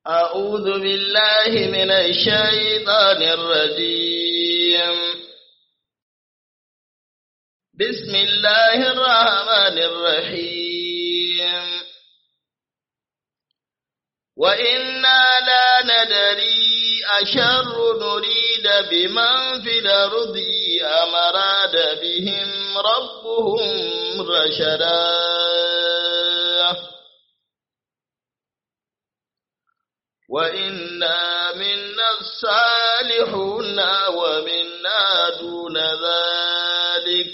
أعوذ بالله من الشيطان الرجيم بسم الله الرحمن الرحيم وإنا لا ندري أشر نريد بمن في الأرض أم أراد بهم ربهم رشدا وإنا منا الصالحون ومنا دون ذلك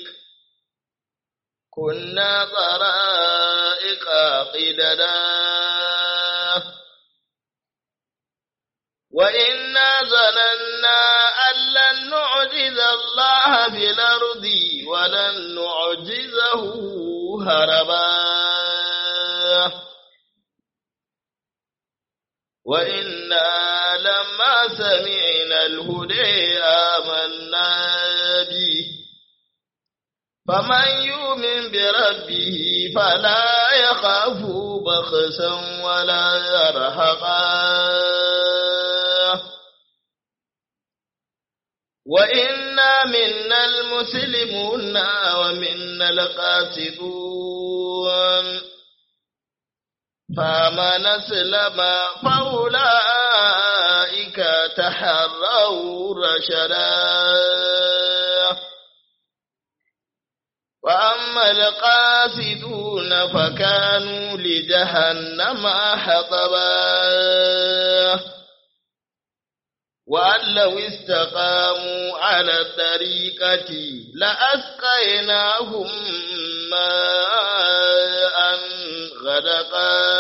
كنا طرائق قددا وإنا ظننا أن لن نعجز الله في الأرض ولن نعجزه هربا وإنا لما سمعنا الهدى آمنا به فمن يؤمن بربه فلا يخاف بخسا ولا يرهقا وإنا منا المسلمون ومنا القاسطون فمن أسلم فأولئك تحروا رشدا وأما القاسدون فكانوا لجهنم حطبا وأن لو استقاموا على الطريقة لأسقيناهم ماء غدقا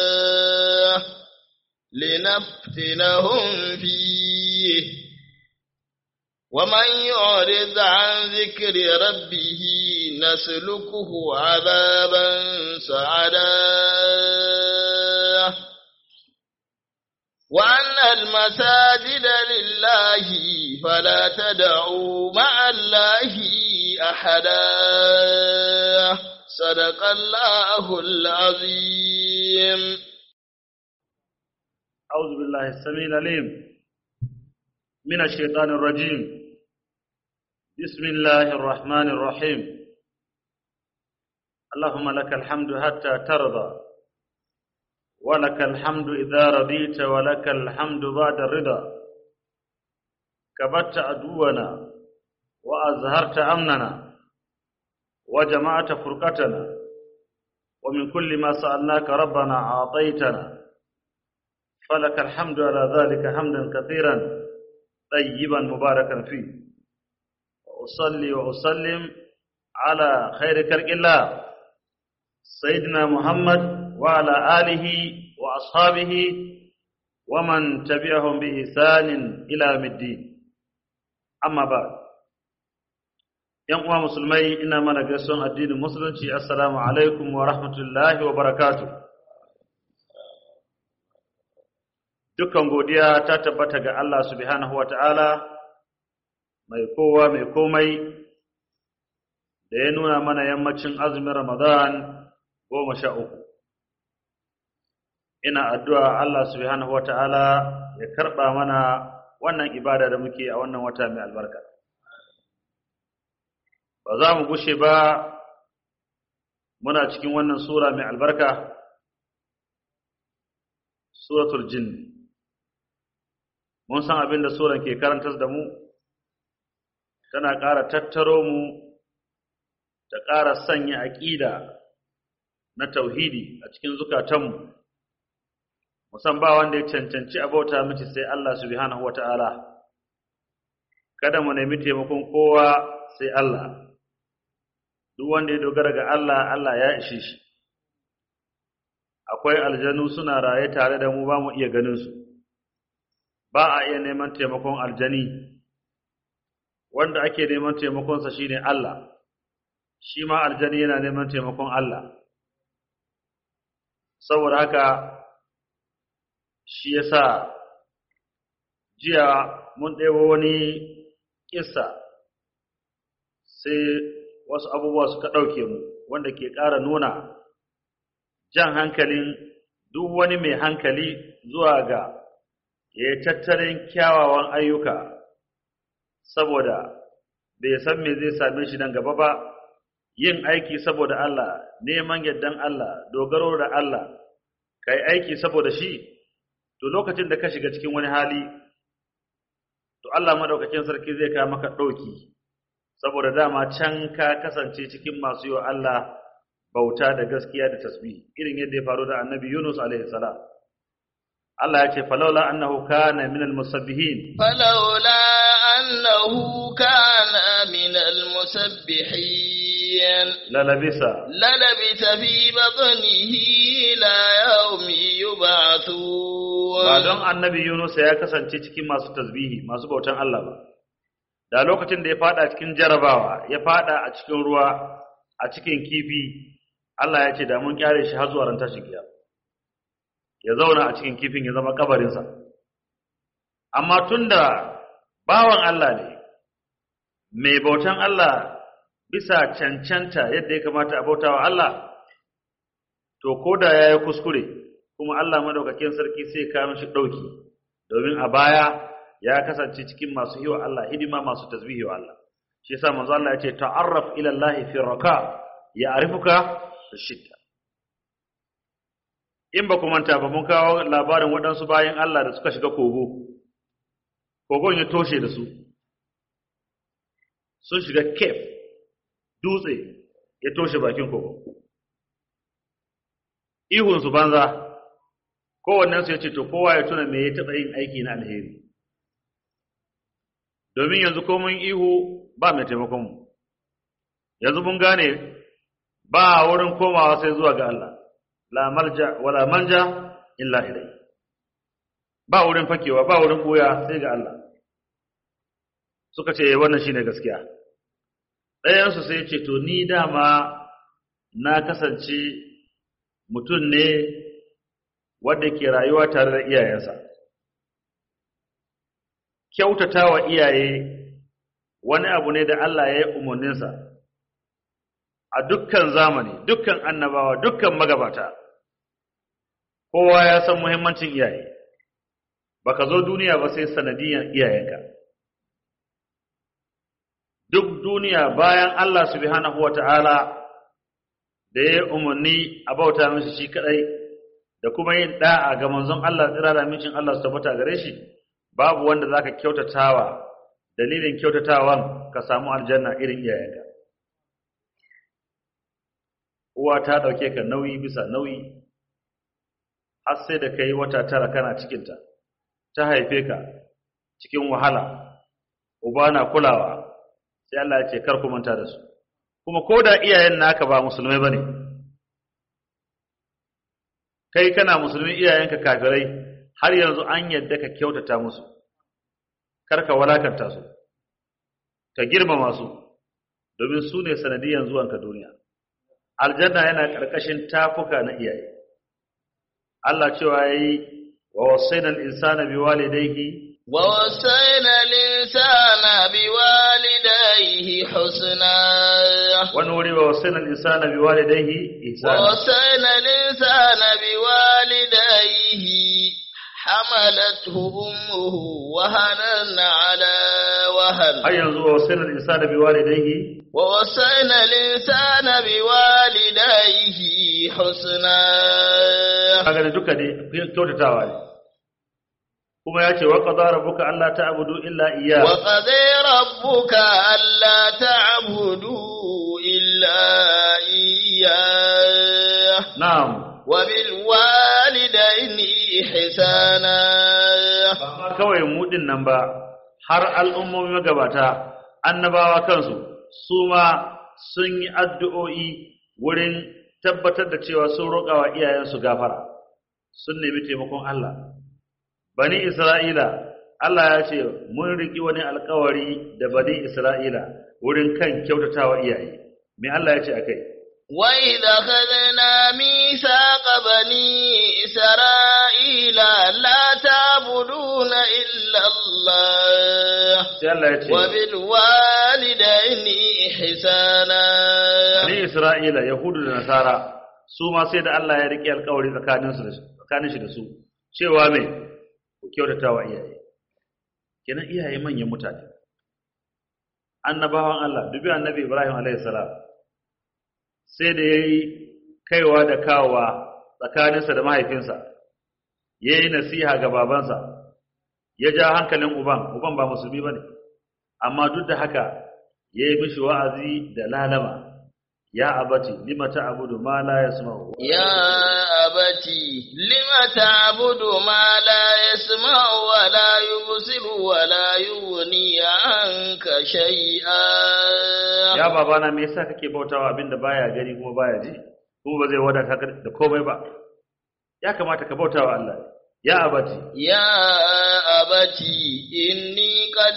لنفتنهم فيه ومن يعرض عن ذكر ربه نسلكه عذابا سعدا وأن المساجد لله فلا تدعوا مع الله أحدا صدق الله العظيم أعوذ بالله السميع العليم من الشيطان الرجيم بسم الله الرحمن الرحيم اللهم لك الحمد حتى ترضى ولك الحمد إذا رضيت ولك الحمد بعد الرضا كبت عدونا وأزهرت أمننا وجمعت فرقتنا ومن كل ما سألناك ربنا أعطيتنا فلك الحمد على ذلك حمدا كثيرا طيبا مباركا فيه وأصلي وأسلم على خير خلق الله سيدنا محمد وعلى آله وأصحابه ومن تبعهم بإحسان إلى يوم الدين أما بعد ‘Yan uwa musulmai ina mana gaisuwan addinin musulunci, Assalamu alaikum wa rahmatullahi wa barakatu. Dukkan godiya ta tabbata ga Allah subhanahu wa ta'ala, mai kowa mai komai, da ya nuna mana yammacin azumin Ramadan goma sha uku. Ina addu'a Allah subhanahu wa ta'ala ya karɓa mana wannan ibada da muke a wannan wata mai albarka. ba za mu gushe ba muna cikin wannan sura mai albarka suratul jin mun san abin da suran ke karantar da mu tana ƙara tattaro mu ta ƙara sanya aƙida na tauhidi a cikin zukatanmu musan ba wanda ya cancanci abauta miki sai Allah subhanahu wata'ala kada mu nemi taimakon kowa sai Allah duk wanda ya dogara ga Allah Allah ya ishe shi akwai aljanu suna raye tare da mu ba mu iya ganin su ba a iya neman taimakon aljani wanda ake neman taimakonsa shine Allah shi ma aljani yana neman taimakon Allah saboda haka shi yasa jiya mun ɗebo wani kissa sai wasu abubuwa suka ɗauke mu wanda ke ƙara nuna jan hankalin duk wani mai hankali zuwa ga ya yi tattalin kyawawan ayyuka saboda bai san me zai same shi nan gaba ba yin aiki saboda Allah neman yardan Allah dogaro da Allah kai aiki saboda shi to lokacin da ka shiga cikin wani hali to Allah madaukakin sarki zai kawo maka ɗauki saboda dama can ka kasance cikin masu yi wa Allah bauta da gaskiya da tasbih irin yadda ya faru da annabi Yunus alaihi salam Allah ya ce falawla annahu kana min almusabbihin falawla annahu kana min almusabbihin lalabisa lalabita fi batnihi la yawmi yub'athun ba don annabi Yunus ya kasance cikin masu tasbihi masu bautan Allah ba da lokacin da ya fada cikin jarabawa ya fada a cikin ruwa a cikin kifi Allah ya ce da mun kyare shi har zuwa ran tashin kiyama ya zauna a cikin kifin ya zama kabarinsa amma tunda bawan Allah ne mai bautan Allah bisa cancanta yadda ya kamata a bautawa Allah to koda yayi kuskure kuma Allah madaukakin sarki sai ya kawo shi dauki domin a baya ya kasance cikin masu yi wa Allah hidima masu tasbihi wa Allah shi yasa manzo Allah ya ce ta'arraf ila Allah fi raka ya arifuka shidda in ba ku manta ba mun kawo labarin waɗansu bayan Allah da suka shiga kogo kogon ya toshe da su sun shiga kef dutse ya toshe bakin kogo ihunsu banza kowannensu ya ce to kowa ya tuna me ya taɓa yin aiki na alheri domin yanzu ko mun ihu ba mai taimakonmu yanzu mun gane ba wurin komawa sai zuwa ga Allah la malja wala manja illa ilai ba wurin fakewa ba wurin buya sai ga Allah suka ce wannan shine gaskiya ɗayansu sai ya ce to ni dama na kasance mutum ne wanda ke rayuwa tare da iyayensa kyautata wa iyaye wani abu ne da Allah ya yi umarninsa a dukkan zamani dukkan annabawa dukkan magabata kowa ya san muhimmancin iyaye baka zo duniya ba sai sanadiyan iyayenka duk duniya bayan Allah subhanahu wata'ala da ya umarni a bauta mishi shi kadai da kuma yin da'a ga manzon Allah tsira da mincin Allah su tabbata gare shi babu wanda zaka kyautatawa dalilin kyautatawan ka samu aljanna irin iyayenka uwa ta dauke ka nauyi bisa nauyi har sai da kai wata tara kana cikinta ta haife ka cikin wahala uba na kulawa sai Allah ya ce kar ku manta da su kuma ko da iyayen naka ba musulmai bane kai kana musulmi iyayenka kafirai har yanzu an yadda ka kyautata musu kar ka walakanta su ka girmama su domin su ne sanadiyan zuwanka duniya aljanna yana ƙarƙashin tafuka na iyaye Allah cewa yayi wa wasaina al-insana biwalidayhi wa wasaina al-insana biwalidayhi husna wani wuri wa wasaina al-insana biwalidayhi wa ihsana wasaina al-insana biwalidayhi حملته أمه وهنا على وهن har yanzu wa wasaina al-insana biwalidayhi ووصينا الإنسان بوالديه حسنا kaga da duka ne kyautatawa ne kuma ya ce wa qadara rabbuka alla ta'budu illa iyyah وقضي ربك ألا تعبدوا إلا إياه na'am وبالوالدين إحسانا ba ma kawai mu din nan ba har al'ummomi magabata annabawa kansu su ma sun yi addu'o'i wurin tabbatar da cewa sun roƙa wa iyayensu gafara sun nemi taimakon Allah bani Isra'ila Allah ya ce mun riki wani alkawari da bani Isra'ila wurin kan kyautatawa iyaye me Allah ya ce akai وإذا أخذنا ميثاق بني إسرائيل لا تعبدون إلا الله sai Allah ya ce وبالوالدين إحسانا bani Isra'ila Yahudu da Nasara su ma sai da Allah ya rike alkawari tsakaninsu da tsakanin shi da su cewa me ku kyautata wa iyaye kenan iyaye manyan mutane annabawan Allah dubi annabi Ibrahim alaihi salam sai da yayi kaiwa da kawowa tsakaninsa da mahaifinsa yayi nasiha ga babansa ya ja hankalin uban uban ba musulmi bane amma duk da haka yayi mishi wa'azi da lalama ya abati lima ta'budu ma la yasma'u يا أبت لم تعبد ما لا يسمع ولا يبصر ولا يغني عنك شيئا ya babana me yasa kake bautawa abinda baya gani kuma baya ji kuma ba zai wadata ka da komai ba ya kamata ka bautawa Allah ya abati يا أبت إني قد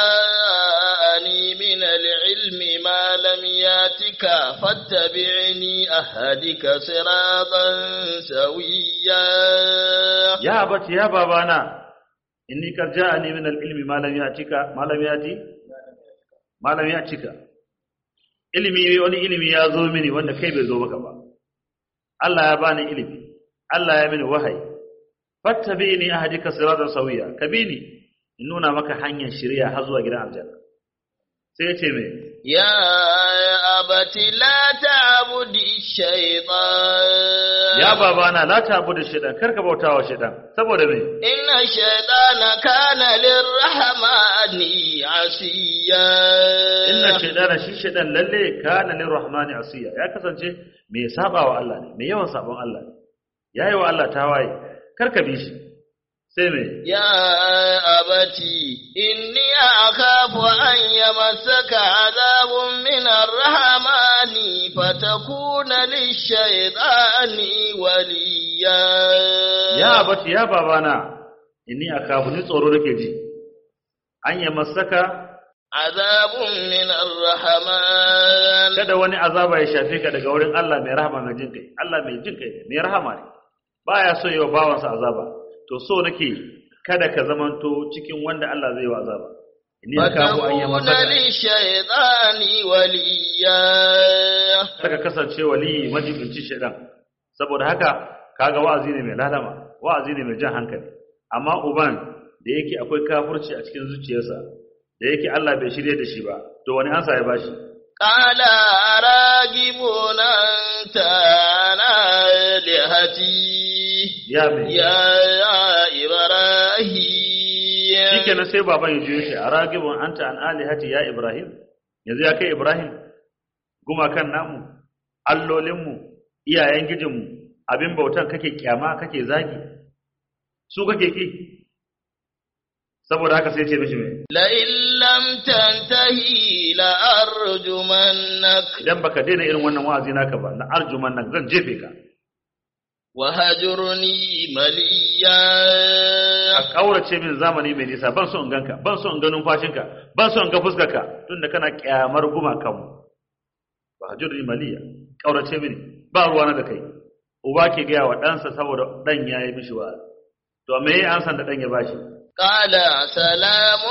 جاءني من العلم ما لم ياتك فاتبعني أهدك صراطا سويا ya abati ya babana inni qad ja'ani min al-ilmi ma lam ya'tika ma lam ya'ti ma lam ya'tika ilimi wani ilimi ya zo mini wanda kai bai zo maka ba Allah ya bani ilimi Allah ya mini wahayi fattabi'ni ahdika siratan sawiya kabini in nuna maka hanyar shari'a har zuwa gidan aljanna sai ya ce me يا أبت لا تعبد الشيطان ya babana la ta'budu shaytan karka bautawa shaytan saboda me إن الشيطان كان للرحمن عصيا inna shaytana shi shaytan lalle kana lirrahmani asiya ya kasance mai sabawa Allah ne mai yawan sabon Allah ne yayi wa Allah tawaye karka bi shi sai me يا أبتي إني أخاف أن يمسك عذاب من الرحمن فتكون للشيطان وليا ya abati ya babana inni akafu ni tsoro nake ji an ya masaka عذاب من الرحمن kada wani azaba ya shafe ka daga wurin Allah mai rahama mai jin kai Allah mai jin kai ne mai rahama ne baya so yi wa bawansa azaba to so nake kada ka zamanto cikin wanda Allah zai yi wa azaba inni akafu an ya فتكون masaka للشيطان وليا saka kasance wali majibinci shaidan saboda haka kaga wa'azi ne mai lalama wa'azi ne mai jan hankali amma uban da yake akwai kafirci a cikin zuciyarsa da yake Allah bai shirye da shi ba to wani ansa ya bashi قال أراغب أنت عن آلهتي ya mai يا إبراهيم shikenan sai baban ya juyo shi a ragibun anta an alihati ya ibrahim yanzu ya kai ibrahim gumakan namu allolinmu iyayen gijinmu abin bautan kake kyama kake zagi su kake ki saboda haka sai ce mishi mai لئن لم تنتهي لأرجمنك idan baka daina irin wannan wa'azi naka ba na arjuman nan zan jefe ka وهجرني مليا a kaurace min zamani mai nisa ban so in ganka ban so in ga numfashinka ban so in ga fuskarka tunda kana kyamar gumakan mu ba hajurni maliya kaurace mini ba ruwana da kai uba ke gaya wa ɗansa saboda ɗan ya yi mishi wa'azi to me ya ansan da ɗan ya bashi قال سلام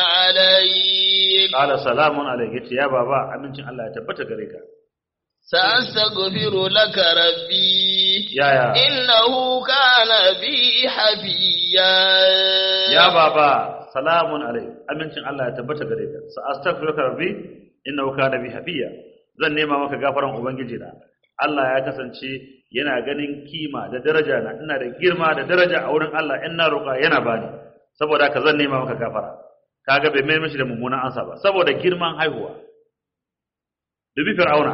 عليك qala salamun alayka yace ya baba amincin Allah ya tabbata gare ka سأستغفر لك ربي yaya إنه كان بي حفيا ya baba salamun alayka amincin Allah ya tabbata gare ka sa astaghfiruka rabbi innahu kana bi hafiya zan nema maka gafaran ubangiji na Allah ya kasance yana ganin kima da daraja na ina da girma da daraja a wurin Allah in na roƙa yana bani saboda haka zan nema maka gafara kaga bai mai mishi da mummunan ansa ba saboda girman haihuwa dubi fir'auna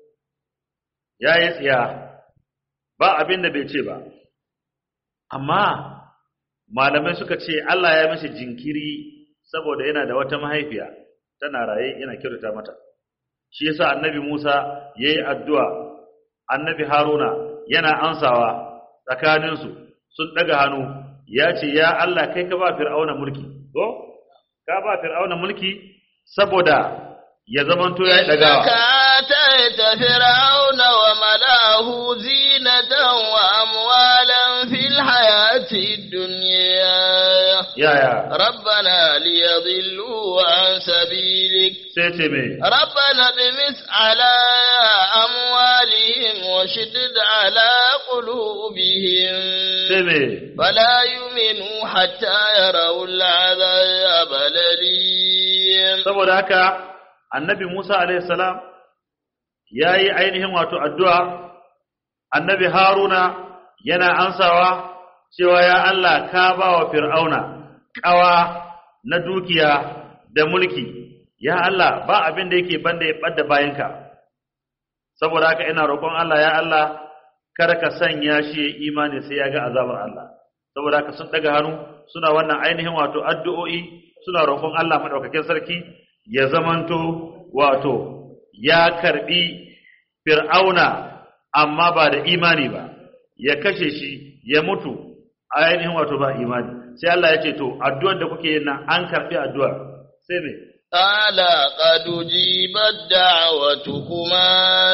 ya yi tsiya ba abin da bai ce ba amma malamai suka ce Allah ya mishi jinkiri saboda yana da wata mahaifiya tana raye yana kyautata mata shi yasa annabi Musa yayi addu'a annabi Haruna yana ansawa tsakaninsu sun daga hannu ya ce ya Allah kai ka ba fir'auna mulki ko ka ba fir'auna mulki saboda ya zamanto ya إنك dagawa آتيت فرعون وملاه زينة وأموالا في الحياة الدنيا yaya ربنا ليضلوا عن سبيلك sai ce me ربنا اطمس على أموالهم وشدد على قلوبهم sai me فلا يؤمنوا حتى يروا العذاب الأليم saboda haka annabi Musa alaihi salam yayi ainihin wato addu'a annabi Haruna yana ansawa cewa ya Allah ka ba wa fir'auna kawa na dukiya da mulki ya Allah ba abin da yake banda ya badda bayanka saboda haka ina roƙon Allah ya Allah kada ka sanya shi ya imani sai ya ga azabar Allah saboda haka sun daga hannu suna wannan ainihin wato addu'o'i suna roƙon Allah madaukakin sarki ya zamanto wato ya karbi fir'auna amma ba da imani ba ya kashe shi ya mutu ainihin wato ba imani sai Allah ya ce to addu'ar da kuke yin nan an karbi addu'ar sai me قال قد أجيبت دعوتكما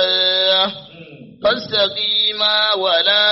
فاستقيما ولا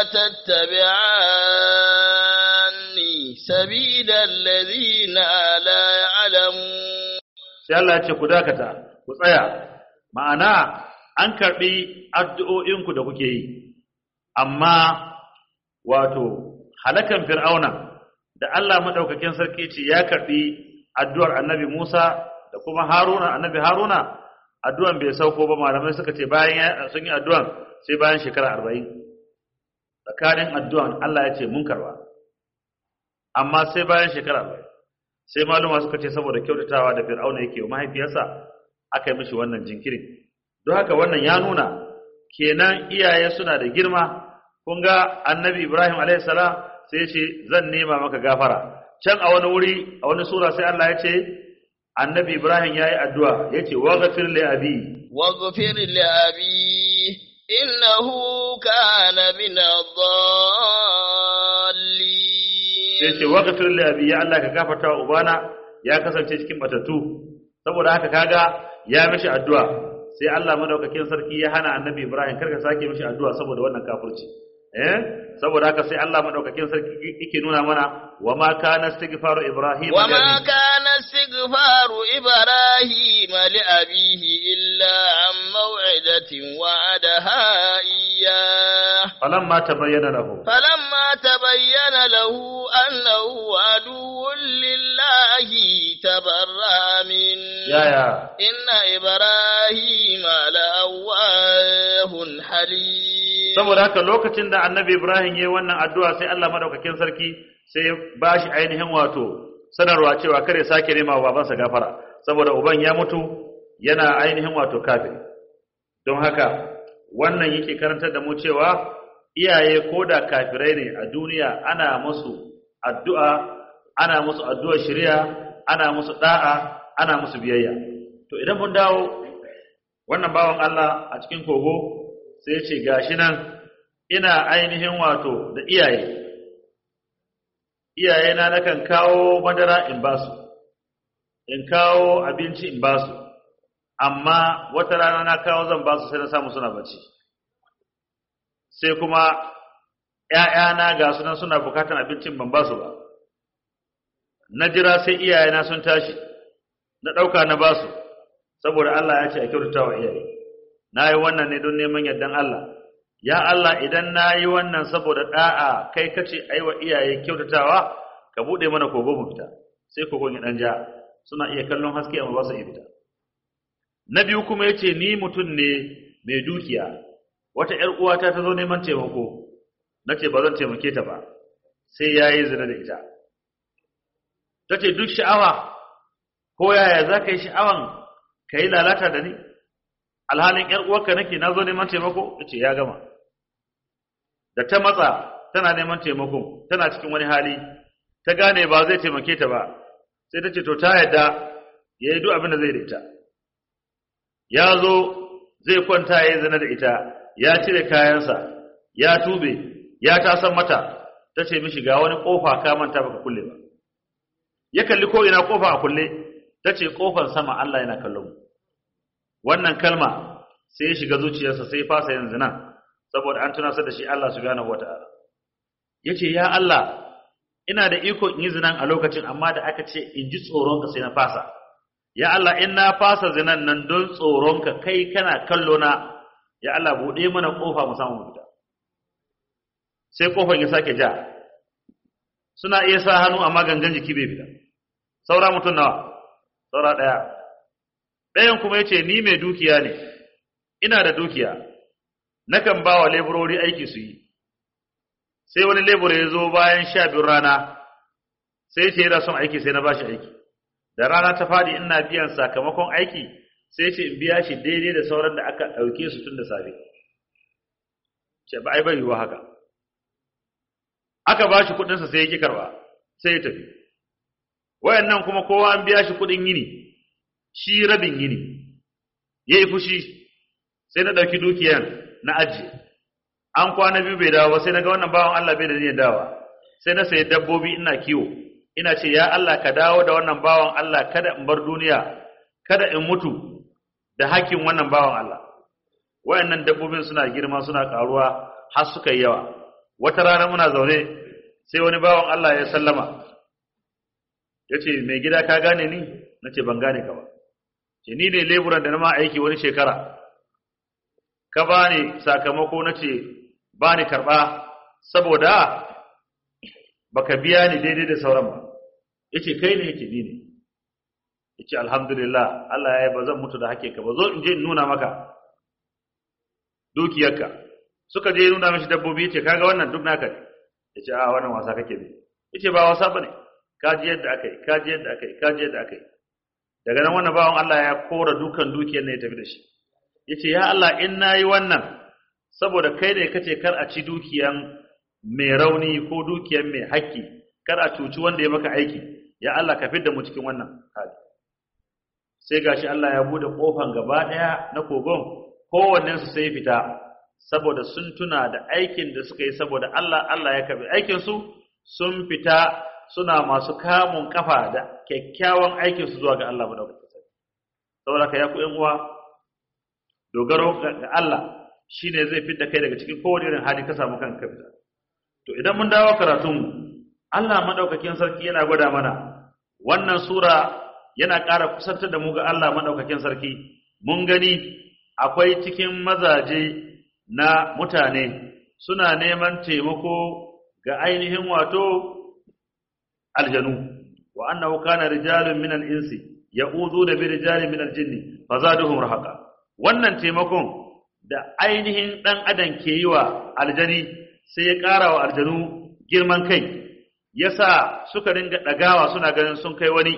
تتبعاني سبيل الذين لا يعلمون sai Allah ya ce ku dakata ku tsaya ma'ana an karbi addu'o'inku da kuke yi amma wato halakan fir'auna da Allah madaukakin sarki ce ya karbi addu'ar annabi Musa da kuma Haruna annabi Haruna addu'an bai sauko ba malamai suka ce bayan ya- sun yi addu'an sai bayan shekara 40 tsakanin addu'an Allah ya ce mun karba amma sai bayan shekara 40 sai maluma suka ce saboda kyautatawa da fir'auna yake wa mahaifiyarsa aka yi mishi wannan jinkirin don haka wannan ya nuna kenan iyaye suna da girma kun ga annabi ibrahim alaihi salam sai ya ce zan nema maka gafara can a wani wuri a wani sura sai Allah ya ce annabi ibrahim ya yi addu'a ya ce waghfir li abi واغفر لأبي إنه كان من الضالين sai ce waghfir li abi ya Allah ka gafarta wa ubana ya kasance cikin batattu saboda haka kaga ya mishi addu'a sai Allah madaukakin sarki ya hana annabi Ibrahim karka sake mishi addu'a saboda wannan kafirci eh saboda haka sai Allah madaukakin sarki yake nuna mana wa ma kana istighfaru Ibrahim وما كان استغفار إبراهيم لأبيه إلا عن موعدة وعدها إياه falamma tabayyana lahu فلما تبين له أنه عدو لله تبرأ منه yaya إن إبراهيم لأواه حليم saboda haka lokacin da annabi Ibrahim yayi wannan addu'a sai Allah madaukakin sarki sai ya bashi ainihin wato sanarwa cewa kare sake nema wa babansa gafara saboda uban ya mutu yana ainihin wato kafiri don haka wannan yake karantar da mu cewa iyaye ko da kafirai ne a duniya ana musu addu'a ana musu addu'ar shari'a ana musu da'a ana musu biyayya to idan mun dawo wannan bawan Allah a cikin kogo sai ce gashi nan ina ainihin wato da iyaye iyaye na nakan kawo madara in basu in kawo abinci in basu amma wata rana na kawo zan basu sai na samu suna bacci sai kuma ‘ya'yana ga sunan suna bukatan abincin ban basu ba na jira sai iyayena sun tashi na ɗauka na basu saboda Allah ya ce a kyautata wa iyaye na yi wannan ne don neman yardan Allah ya Allah idan na yi wannan saboda ɗa'a kai kace a yi wa iyaye kyautatawa ka buɗe mana kogo mu fita sai kogon ya ɗan ja suna iya kallon haske amma ba su iya fita na biyu kuma ya ce ni mutum ne mai dukiya wata ‘yar uwata ta zo neman taimako na ce ba zan taimake ta ba sai ya yi zina da ita ta ce duk sha'awa ko yaya za ka yi sha'awan ka yi lalata da ni alhalin ‘yar uwarka nake na zo neman taimako ya ce ya gama da ta matsa tana neman taimako tana cikin wani hali ta gane ba zai taimake ta ba sai ta ce to ta yadda ya yi duk abin da zai da ita ya zo zai kwanta ya yi zina da ita ya cire kayansa ya tube ya tasan mata ta ce mishi ga wani kofa ka manta baka kulle ba ya kalli ko ina kofa a kulle ta ce kofar sama Allah yana kallon mu wannan kalma sai ya shiga zuciyarsa sai ya fasa yin zina saboda an tunasar da shi Allah subhanahu wata'ala yace ya Allah ina da iko in yi zinan a lokacin amma da aka ce in ji tsoronka sai na fasa ya Allah in na fasa zinan nan don tsoronka kai kana kallo na ya Allah buɗe mana kofa mu samu fita sai kofan ya sake ja suna iya sa hannu amma gangan jiki bai fita saura mutum nawa saura ɗaya ɗayan kuma ya ce ni mai dukiya ne ina da dukiya nakan ba wa leburori aiki su yi sai wani lebura ya zo bayan sha biyun rana sai ce yana son aiki sai na ba shi aiki da rana ta faɗi ina biyan sakamakon aiki sai ce in biya shi daidai da sauran da aka ɗauke su tun da safe ce ba ai bai yiwuwa haka aka ba shi kuɗinsa sai ya ƙi karɓa sai ya tafi wayannan kuma kowa an biya shi kuɗin yini shi rabin yini ya yi fushi sai na ɗauki dukiyan na ajiye an kwana biyu bai dawo sai na ga wannan bawan Allah bai da niyyar dawa sai na sayi dabbobi ina kiwo ina ce ya Allah ka dawo da wannan bawan Allah kada in bar duniya kada in mutu da hakkin wannan bawan Allah wayannan dabbobin suna girma suna karuwa har suka yi yawa wata rana muna zaune sai wani bawan Allah ya sallama yace mai gida ka gane ni nace ban gane ka ba ce ni ne leburan da na ma aiki wani shekara ka bani sakamako nace bani karba saboda baka biya ni daidai da sauran ba yace kai ne yake ni ne yace alhamdulillah Allah ya yi bazan mutu da hake ka ba zo in je in nuna maka dukiyarka suka je nuna mishi dabbobi yace kaga wannan duk naka ne yace a wannan wasa kake ne yace ba wasa bane ka ji yadda akai ka ji yadda akai ka ji yadda akai daga nan wannan bawan Allah ya kora dukan dukiyar ne ya tafi da shi yace ya Allah in nayi wannan saboda kai ne kace kar a ci dukiyan mai rauni ko dukiyan mai haƙƙi kar a cuci wanda ya maka aiki ya Allah ka fidda mu cikin wannan hali sai gashi Allah ya bude kofan gaba daya na kogon kowannen su sai fita saboda sun tuna da aikin da suka yi saboda Allah Allah ya karbi aikin su sun fita suna masu kamun kafa da kyakkyawan aikin su zuwa ga Allah madaukakin sarki saboda ka ya ku yan uwa dogaro ga Allah shine zai fitta kai daga cikin kowane irin hali ka samu kanka fita to idan mun dawo karatun Allah madaukakin sarki yana gwada mana wannan sura yana ƙara kusantar da mu ga Allah madaukakin sarki mun gani akwai cikin mazaje na mutane suna neman taimako ga ainihin wato aljanu wa annahu kana rijalun min al-insi ya'udhu bi rijalin min al-jinni fazaduhum rahaqa wannan taimakon da ainihin dan adam ke yi wa aljani sai ya ƙara wa aljanu girman kai yasa suka ringa ɗagawa suna ganin sun kai wani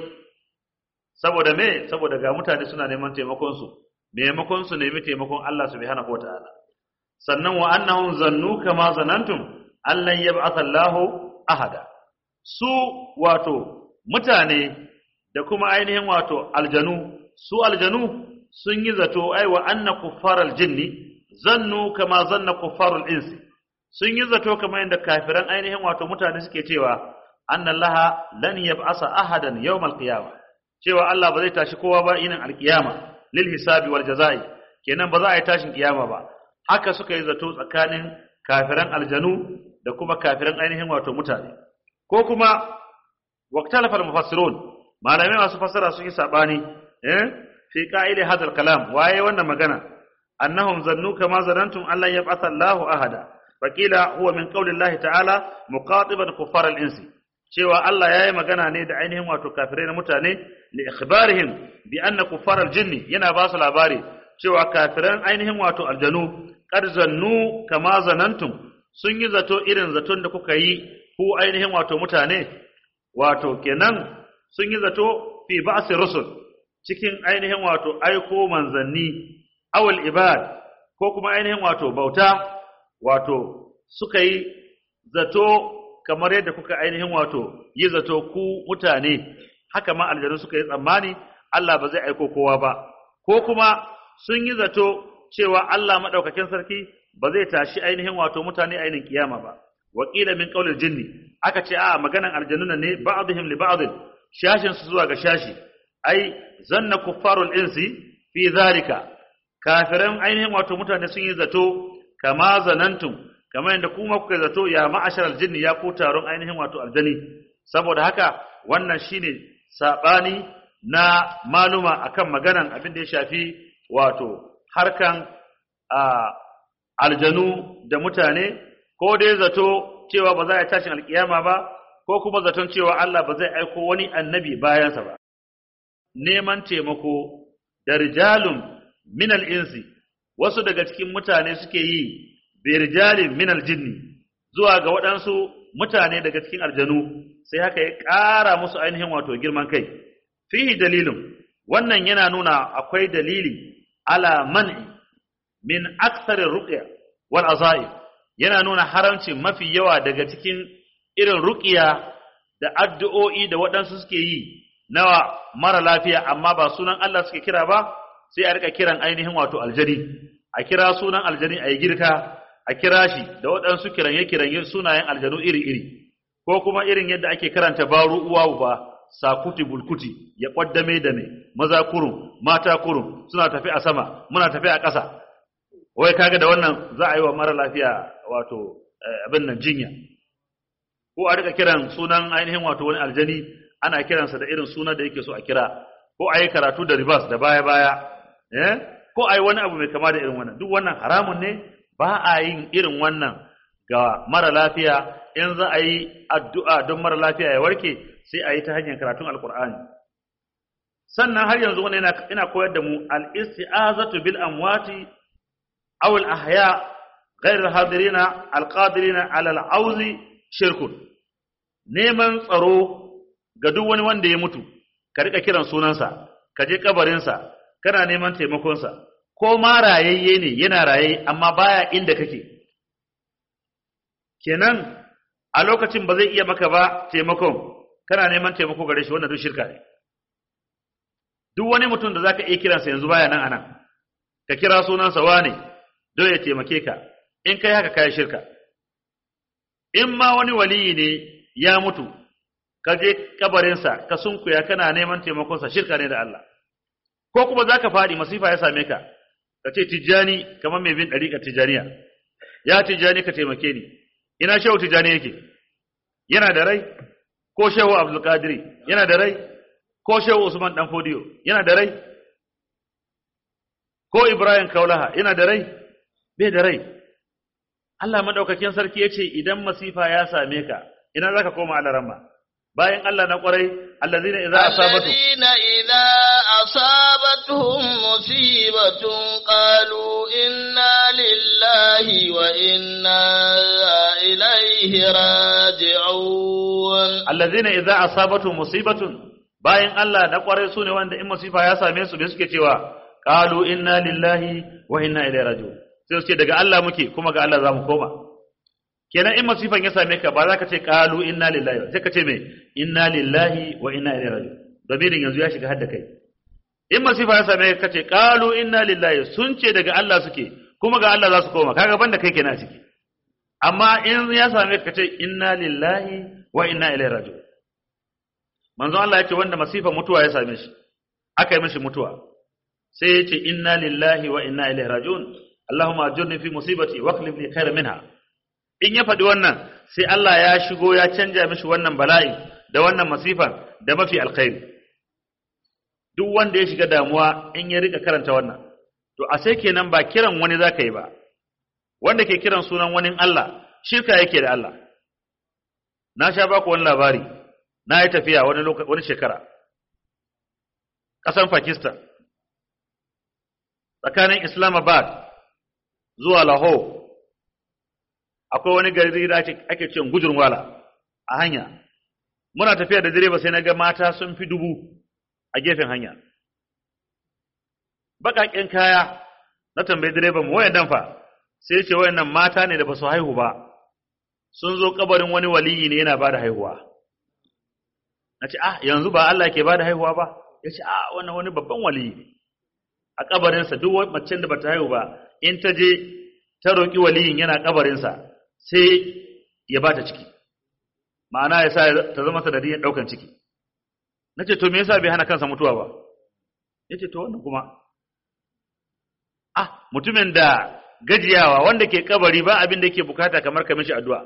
saboda me saboda ga mutane suna neman taimakon su maimakon su nemi taimakon Allah subhanahu wataala sannan wa annahum zannu kama zanantum allan yab'ath Allahu ahada su wato mutane da kuma ainihin wato aljanu su aljanu sun yi zato ai wa anna kuffaral jinni zannu kama zanna kuffarul insi sun yi zato kamar yadda kafiran ainihin wato mutane suke cewa annallaha lan yab'asa ahadan yawmal qiyamah cewa Allah ba zai tashi kowa ba yinin alkiyama lil hisabi wal jazai kenan ba za a yi tashin kiyama ba haka suka yi zato tsakanin kafiran aljanu da kuma kafiran ainihin wato mutane ko kuma waqtalafa mufassirun malamai masu fassara sun yi sabani eh fi qa'ili hadal kalam waye wannan magana annahum zannu kama zanantum Allah yab'atha Allahu ahada faqila huwa min qawli Allah ta'ala muqatiban kuffar al-insi cewa Allah yayi magana ne da ainihin wato kafirai na mutane li ikhbarihim bi anna kuffar al-jinni yana ba su labari cewa kafiran ainihin wato aljanu qad zannu kama zanantum sun yi zato irin zaton da kuka yi ku ainihin wato mutane wato kenan sun yi zato fi ba'si rusul cikin ainihin wato aiko manzanni awal ibad ko kuma ainihin wato bauta wato suka yi zato kamar yadda kuka ainihin wato yi zato ku mutane haka ma aljanu suka yi tsammani Allah ba zai aiko kowa ba ko kuma sun yi zato cewa Allah madaukakin sarki ba zai tashi ainihin wato mutane ainihin kiyama ba wakila min qaulil jinni aka ce a maganan aljanuna ne ba'dihim li ba'd shashin su zuwa ga shashi ai zanna kuffarul insi fi zalika kafiran ainihin wato mutane sun yi zato kama zanantum kamar yadda kuma kuka zato ya ma'ashar aljinni ya ku taron ainihin wato aljani saboda haka wannan shine sabani na maluma akan maganan abin da ya shafi wato harkan a aljanu da mutane ko ko dai zato cewa ba za a tashin alkiyama ba ko kuma zaton cewa Allah ba zai aiko wani annabi bayansa ba neman taimako da rijalun minal insi wasu daga cikin mutane suke yi bi rijalin minal jinni zuwa ga waɗansu mutane daga cikin aljanu sai haka ya ƙara musu ainihin wato girman kai fihi dalilin wannan yana nuna akwai dalili ala man'i min aksarin ruqya wal azaib yana nuna haramci mafi yawa daga cikin irin ruqiya da addu'o'i da waɗansu suke yi nawa mara lafiya amma ba sunan Allah suke kira ba sai a rika kiran ainihin wato aljani a kira sunan aljani a yi girka a kira shi da waɗansu kiranye kiranye sunayen aljanu iri iri ko kuma irin yadda ake karanta baru uwa ba sakuti bulkuti ya kwaddame da ne maza kurum mata kurum suna tafi a sama muna tafi a ƙasa wai kaga da wannan za a yi wa mara lafiya wato abin nan jinya ko a rika kiran sunan ainihin wato wani aljani ana kiransa da irin sunan da yake so a kira ko a yi karatu da ribas da baya baya eh ko a yi wani abu mai kama da irin wannan duk wannan haramun ne ba a yin irin wannan ga mara lafiya in za a yi addu'a don mara lafiya ya warke sai a yi ta hanyar karatun alkur'ani sannan har yanzu wani ina koyar da mu al-isti'azatu bil amwati aw al-ahya ghayr al-hadirina al-qadirina ala al-auzi shirkun neman tsaro ga duk wani wanda ya mutu ka rika kiran sunansa ka je kabarinsa kana neman taimakonsa ko ma rayayye ne yana raye amma baya inda kake kenan a lokacin ba zai iya maka ba taimakon kana neman taimako gare shi wannan duk shirka ne duk wani mutum da zaka iya kiransa yanzu baya nan anan ka kira sunansa wane don ya taimake ka in kai haka kai shirka in ma wani waliyi ne ya mutu ka je kabarinsa ka sunkuya kana neman taimakonsa shirka ne da Allah ko kuma zaka fadi masifa ya same ka ka ce tijjani kamar mai bin dariƙar tijjaniya ya tijjani ka taimake ni ina shehu tijjani yake yana da rai ko shehu abdul qadiri yana da rai ko shehu usman dan fodiyo yana da rai ko ibrahim kaulaha yana da rai bai da rai Allah madaukakin sarki yace idan masifa ya same ka ina zaka koma alaramma bayan Allah na kwarai allazina idza asabatu allazina idza asabatuhum musibatun qalu inna lillahi wa inna ilaihi raji'un allazina idza asabatu musibatun bayan Allah na kwarai sune wanda in musifa ya same su me suke cewa qalu inna lillahi wa inna ilaihi raji'un sai su ce daga Allah muke kuma ga Allah zamu koma kenan in masifan ya same ka ba za ka ce qalu inna lillahi sai ka ce me inna lillahi wa inna ilaihi raji'un damirin yanzu ya shiga hadda kai in masifa ya same ka ce qalu inna lillahi sun ce daga Allah suke kuma ga Allah za su koma kaga banda kai kenan ciki amma in ya same ka ce inna lillahi wa inna ilaihi raji'un manzon Allah ya ce wanda masifa mutuwa ya same shi aka yi mishi mutuwa sai ya ce inna lillahi wa inna ilaihi raji'un Allahumma ajurni fi musibati wa akhlif li khayran minha in ya faɗi wannan sai Allah ya shigo ya canja mishi wannan bala'i da wannan masifan da mafi alkhairi duk wanda ya shiga damuwa in ya rika karanta wannan to a sai kenan ba kiran wani zaka yi ba wanda ke kiran sunan wani Allah shirka yake da Allah na sha baku wani labari na yi tafiya wani wani shekara ƙasan Pakistan tsakanin Islamabad zuwa Lahore akwai wani gari da ake ce gujurwala a hanya muna tafiya da direba sai na ga mata sun fi dubu a gefen hanya baƙaƙen kaya na tambayi direban mu wayan dan fa sai ce wayannan mata ne da ba su haihu ba sun zo kabarin wani waliyi ne yana ba da haihuwa na ce ah yanzu ba Allah ke ba da haihuwa ba ya ce ah wannan wani babban waliyi ne a kabarinsa duk macen da bata haihu ba in ta je ta roƙi waliyin yana kabarinsa sai ya ba ta ciki ma'ana ya sa ta zama sanadiyyar ɗaukan ciki na ce to me yasa bai hana kansa mutuwa ba ya ce to wannan kuma ah mutumin da gajiyawa wanda ke kabari ba abin da yake bukata kamar ka mishi addu'a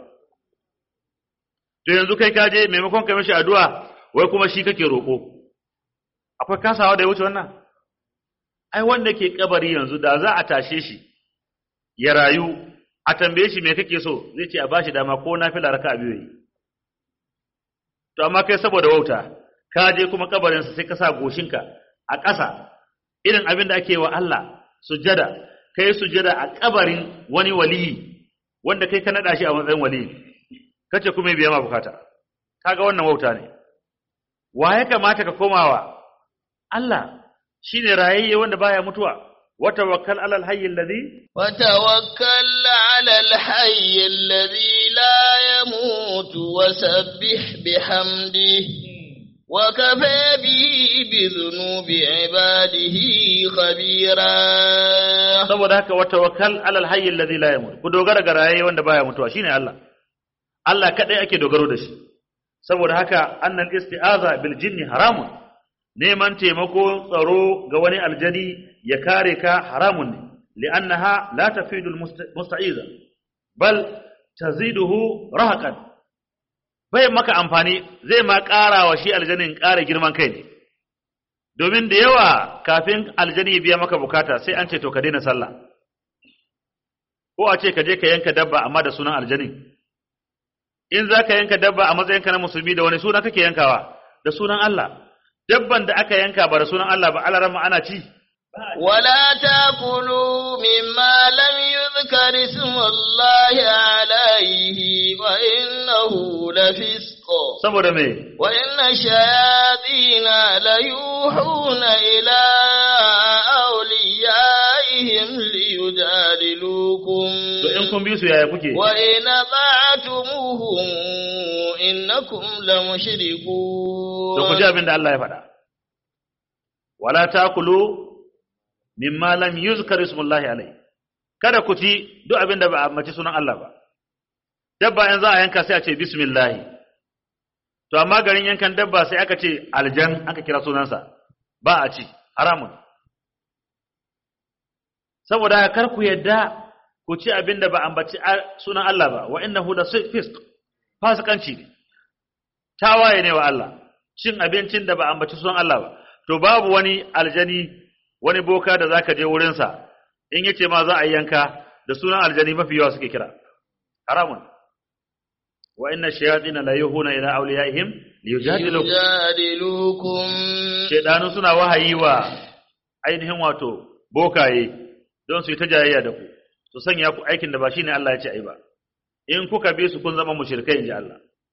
to yanzu kai ka je maimakon ka mishi addu'a wai kuma shi kake roƙo akwai kasawa da ya wuce wannan ai wanda ke kabari yanzu da za a tashe shi ya rayu a tambaye shi me kake so zai ce a bashi dama ko nafila raka'a biyu yi to amma kai saboda wauta ka je kuma kabarin sa sai ka sa goshinka a ƙasa irin abin da ake wa Allah sujjada kai sujjada a kabarin wani waliyi wanda kai ka nada shi a matsayin waliyi kace kuma biya ma bukata kaga wannan wauta ne wa ya kamata ka komawa Allah shine rayayye wanda baya mutuwa wa tawakkal alal hayy alladhi وتوكل على الحي الذي لا يموت وسبح بحمده وكفى به بذنوب عباده خبيرا saboda haka wa tawakkal alal hayy alladhi la yamut ku dogara ga rayayye wanda baya mutuwa shine Allah Allah kadai ake dogaro da shi saboda haka annal isti'aza bil jinni haramun neman taimako tsaro ga wani aljani ya kare ka haramun ne li'annaha la tafidul musta'iza bal taziduhu rahaqan bai maka amfani zai ma ƙara wa shi aljanin ƙara girman kai ne domin da yawa kafin aljani ya biya maka bukata sai an ce to ka daina sallah ko a ce ka je ka yanka dabba amma da sunan aljanin in za ka yanka dabba a matsayinka na musulmi da wani suna kake yankawa da sunan Allah dabban da aka yanka ba da sunan Allah ba alarama ana ci ولا تاكلوا مما لم يذكر اسم الله عليه وإنه لفسق saboda me وإن الشياطين ليوحون إلى أوليائهم ليجادلوكم to in kun bi su yaya kuke وإن أطعتموهم إنكم لمشركون to ku ji abin da Allah ya faɗa wala takulu mimma lam yuzkar ismullahi alai kada ku ci duk abin da ba a mace sunan Allah ba dabba in za a yanka sai a ce bismillah to amma garin yankan dabba sai aka ce aljan aka kira sunansa ba a ci haramun saboda haka kar ku yadda ku ci abin da ba ambaci sunan Allah ba wa innahu la fisq fasikanci ne tawaye ne wa Allah cin abincin da ba ambaci sunan Allah ba to babu wani aljani wani boka da zaka je wurin sa in yace ma za a yanka da sunan aljani mafi yawa suke kira haramun wa inna shayatin la yuhuna ila awliyaihim liyujadilukum يجادلوكم shedanu suna wahayi wa ainihin wato bokaye don su yi ta jayayya da ku su sanya ku aikin da ba shine Allah ya ce ai ba in kuka bi su kun zama mushrikai inji Allah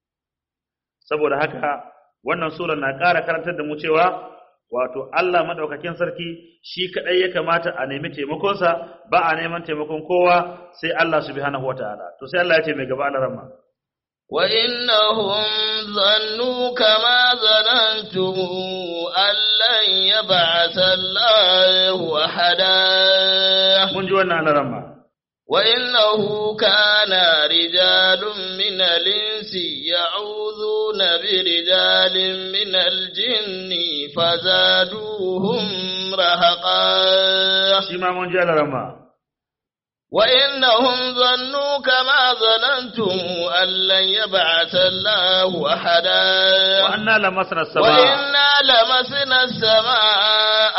saboda haka wannan sura na ƙara karantar da mu cewa wato Allah madaukakin sarki shi kadai ya kamata a nemi taimakonsa ba a neman taimakon kowa sai Allah subhanahu wataala to sai Allah ya ce mai gaba Allah rahma وإنهم ظنوا كما ظننتم أن لن يبعث الله أحدا mun ji wannan Allah rahma وإنه كان رجال من الإنس يعوذون برجال من الجن فزادوهم رهقا shi ma mun ji Allah rahma وإنهم ظنوا كما ظننتم أن لن يبعث الله أحدا wa anna lamasna as-samaa وإنا لمسنا السماء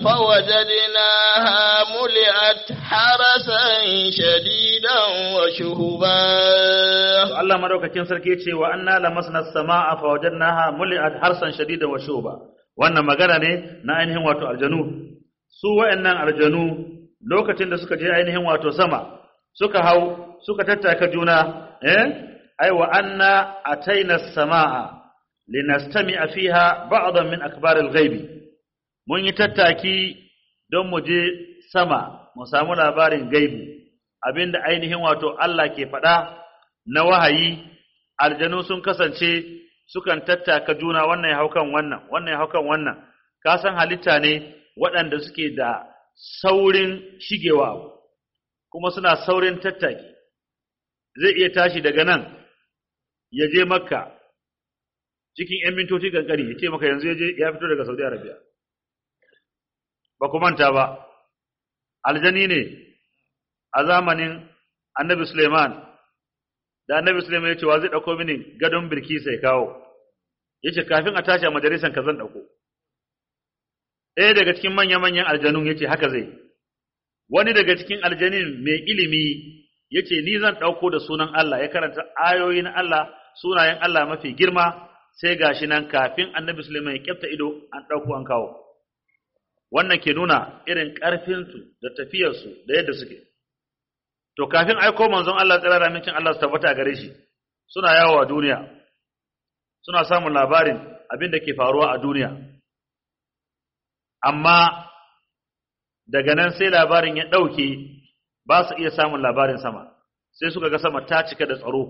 فوجدناها ملئت حرسا شديدا وشهبا Allah madaukakin sarki ce wa anna lamasna as-samaa fa wajadnaha muli'at harsan shadidan wa shuba wannan magana ne na ainihin wato aljanu su wayannan aljanu lokacin da suka je ainihin wato sama suka hau suka tattaka juna eh ai wa anna ataina as-samaa linastami'a fiha ba'dan min akbar al-ghaib mun yi tattaki don mu je sama mu samu labarin gaibi abinda ainihin wato Allah ke faɗa na wahayi aljanu sun kasance sukan tattaka juna wannan ya haukan wannan wannan ya haukan wannan ka san halitta ne waɗanda suke da saurin shigewa abu kuma suna saurin tattaki zai iya tashi daga nan ya je makka cikin 'yan mintoci kankani ya ce maka yanzu ya je ya fito daga saudi arabia ba ku manta ba aljani ne a zamanin annabi suleiman da annabi Sulaiman ya ce wa zai dauko mini gadon birki sai kawo yace kafin a tashi a majalisan ka zan dauko ɗaya daga cikin manya manyan aljanun yace haka zai wani daga cikin aljanin mai ilimi yace ni zan dauko da sunan Allah ya karanta ayoyin Allah sunayen Allah mafi girma sai gashi nan kafin Annabi Sulaiman ya kyafta ido an dauko an kawo wannan ke nuna irin karfin su da tafiyar su da yadda suke to kafin aiko manzon Allah tsira da mincin Allah su tabbata gare shi suna yawo a duniya suna samun labarin abin da ke faruwa a duniya amma daga nan sai labarin ya ɗauke ba su iya samun labarin sama sai suka ga sama ta cika da tsaro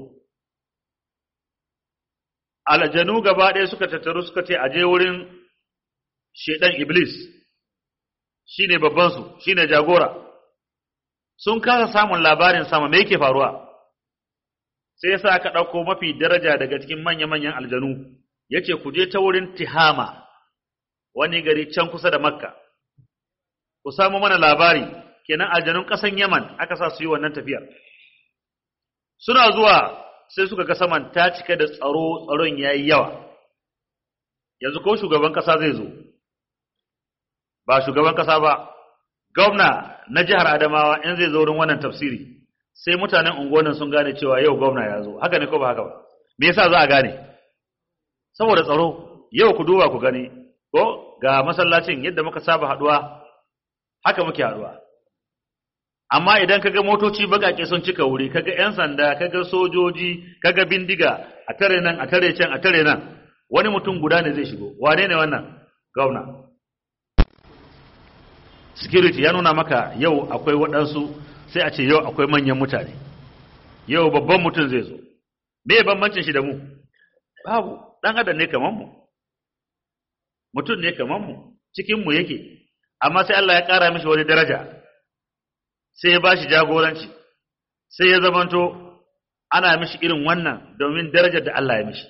aljanu gaba ɗaya suka tattaru suka ce aje wurin shedan iblis shine babbansu shine jagora sun kasa samun labarin sama me yake faruwa sai yasa aka ɗauko mafi daraja daga cikin manya-manyan aljanu yace ku je ta wurin tihama wani gari can kusa da makka ku samu mana labari kenan aljanun ƙasan yaman aka sa su yi wannan tafiyar suna zuwa sai suka ga saman ta cika da tsaro tsaron ya yi yawa yanzu ko shugaban ƙasa zai zo ba shugaban ƙasa ba gwamna na jihar adamawa in zai zo wurin wannan tafsiri sai mutanen unguwannin sun gane cewa yau gwamna ya zo haka ne ko ba haka ba me yasa za a gane saboda tsaro yau ku duba ku gani ko ga masallacin yadda muka saba haduwa haka muke haduwa amma idan kaga motoci bakake sun cika wuri kaga yan sanda kaga sojoji kaga bindiga a tare nan a tare can a tare nan wani mutum guda ne zai shigo wane ne wannan gwamna security ya nuna maka yau akwai waɗansu sai a ce yau akwai manyan mutane yau babban mutum zai zo me bambancin shi da mu babu dan adam ne kaman mu mutum ne kaman mu cikin mu yake amma sai Allah ya ƙara mishi wani daraja sai ya bashi jagoranci sai ya zamanto ana mishi irin wannan domin darajar da Allah ya mishi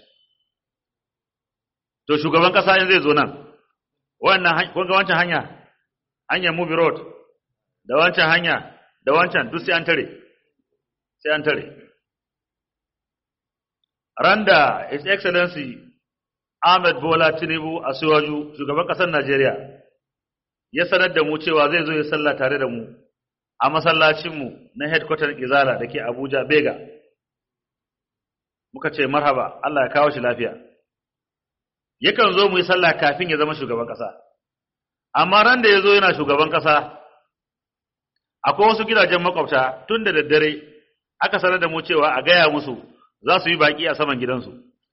to shugaban kasa in zai zo nan wannan kun ga wancan hanya hanyar movie road da wancan hanya da wancan duk sai an tare sai an tare randa his excellency Ahmed Bola Tinubu a Siwaju shugaban kasar Najeriya ya sanar da mu cewa zai zo ya sallah tare da mu a masallacinmu na headquarter Izala da ke Abuja Bega muka ce marhaba Allah ya kawo shi lafiya yakan zo mu yi sallah kafin ya zama shugaban kasa amma ran da ya zo yana shugaban kasa akwai wasu gidajen makwabta tun da daddare aka sanar da mu cewa a gaya musu za su yi baki a saman gidansu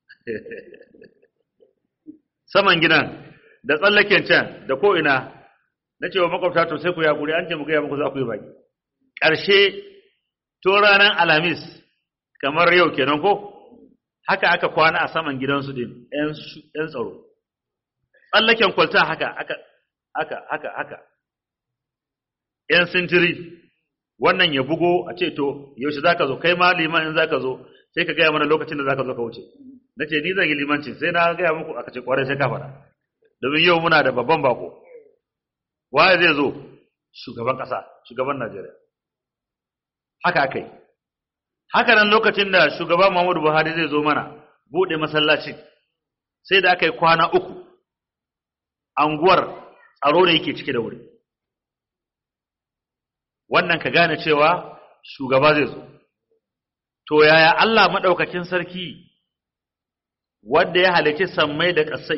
saman gidan da tsallaken can da ko'ina na cewa makwabta to sai ku yakuri an ce mu gaya muku za ku yi baki ƙarshe to ranar alamis kamar yau kenan ko haka aka kwana a saman gidansu din ‘yan tsaro tsallaken kwalta haka haka haka haka haka ‘yan sintiri wannan ya bugo a ce to yaushe za ka zo kai ma liman in za ka zo sai ka gaya mana lokacin da za ka zo ka wuce na ce ni zan yi limanci sai na gaya muku aka ce kwarai sai ka faɗa domin yau muna da babban bako waye zai zo shugaban ƙasa shugaban najeriya haka aka yi haka nan lokacin da shugaban muhammadu buhari zai zo mana buɗe masallaci sai da aka yi kwana uku anguwar tsaro ne yake cike da wuri wannan ka gane cewa shugaba zai zo to yaya Allah maɗaukakin sarki wanda ya halici sammai da ƙasai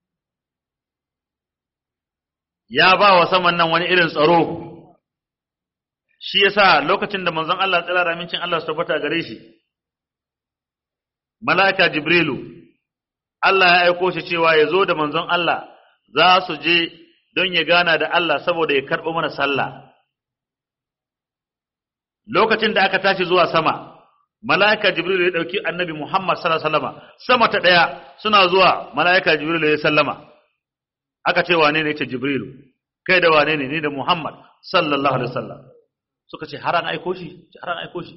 ya ba wa saman nan wani irin tsaro shi yasa lokacin da manzon Allah tsira da amincin Allah su tabbata gare shi mala'ika jibrilu Allah ya aiko shi cewa ya zo da manzon Allah za su je don ya gana da Allah saboda ya karɓo mana sallah lokacin da aka tashi zuwa sama mala'ika jibril ya dauki annabi muhammad sallallahu alaihi wasallam sama ta daya suna zuwa mala'ika jibril ya sallama aka ce wane ne ce jibril kai da wane ne ni da muhammad sallallahu alaihi wasallam suka ce har an aiko shi har an aiko shi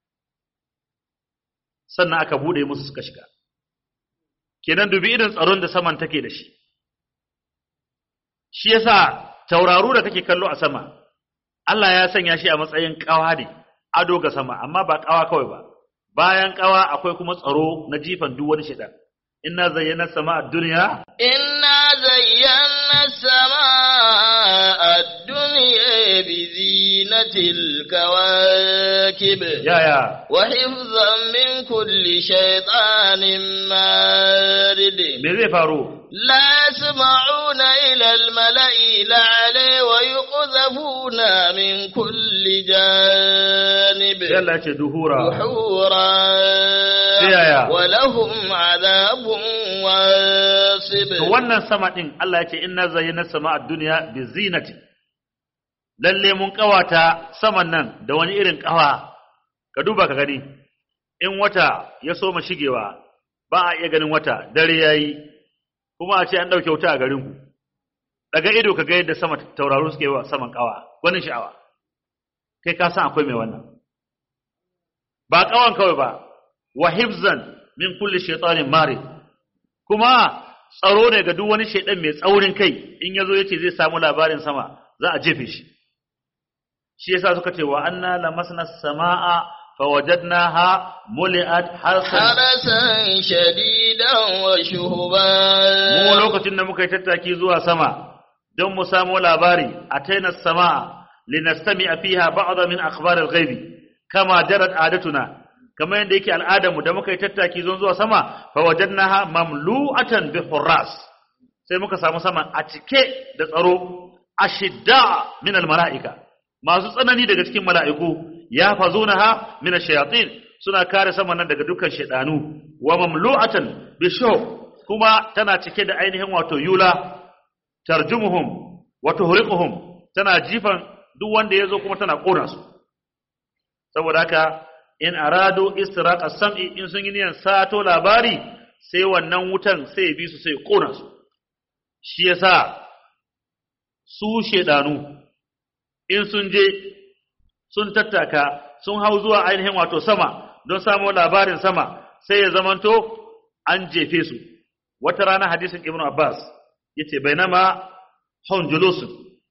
sannan aka bude musu suka shiga kenan dubi irin tsaron da saman take da shi shi yasa tauraru da kake kallo a sama Allah ya sanya shi a matsayin kawa ne ado ga sama amma ba kawa kawai ba bayan kawa akwai kuma tsaro na jifan duk wani shaitan inna zayyana sama ad-dunya inna zayyana sama ad-dunya بزينة الكواكب yaya وحفظا من كل شيطان مارد me zai faru لا يسمعون إلى الملأ الأعلى ويقذفون من كل جانب sai Allah ya ce duhura دحورا Yaya? ولهم عذاب واصب to wannan sama din Allah ya ce inna zayyana sama'a dunya bi zinati lalle mun kawata saman nan da wani irin kawa ka duba ka gani in wata ya soma shigewa ba a iya ganin wata dare yayi kuma a ce an dauke wuta a garin ku daga ido ka ga yadda sama tauraro suke wa saman kawa wani sha'awa kai ka san akwai mai wannan ba kawan kawai ba wa hifzan min kulli shaytanin marid kuma tsaro ne ga duk wani shaidan mai tsaurin kai in yazo yace zai samu labarin sama za a jefe shi shi yasa suka ce wa anna lamasna samaa fawajadnaha muliat harsan حرسا شديدا وشهبا mu lokacin da muka yi tattaki zuwa sama don mu samu labari ataina samaa linastami'a fiha ba'd min akhbar al-ghaibi kama jarat adatuna kamar yadda yake al'adarmu da muka yi tattaki zon zuwa sama fa wajadnaha mamlu'atan bi hurras sai muka samu sama a cike da tsaro ashidda min al-mala'ika masu tsanani daga cikin mala'iku ya fazunaha min ash-shayatin suna kare sama nan daga dukkan shaydanu wa mamlu'atan bi shaw kuma tana cike da ainihin wato yula tarjumuhum wa tuhriquhum tana jifan duk wanda yazo kuma tana kona su saboda haka in aradu istiraqa sam'i in sun yi niyan sato labari sai wannan wutan sai ya bi su sai ya kona su shi yasa su shedanu in sun je sun tattaka sun hau zuwa ainihin wato sama don samu labarin sama sai ya zamanto an jefe su wata rana hadisin ibnu abbas yace bainama hum julusun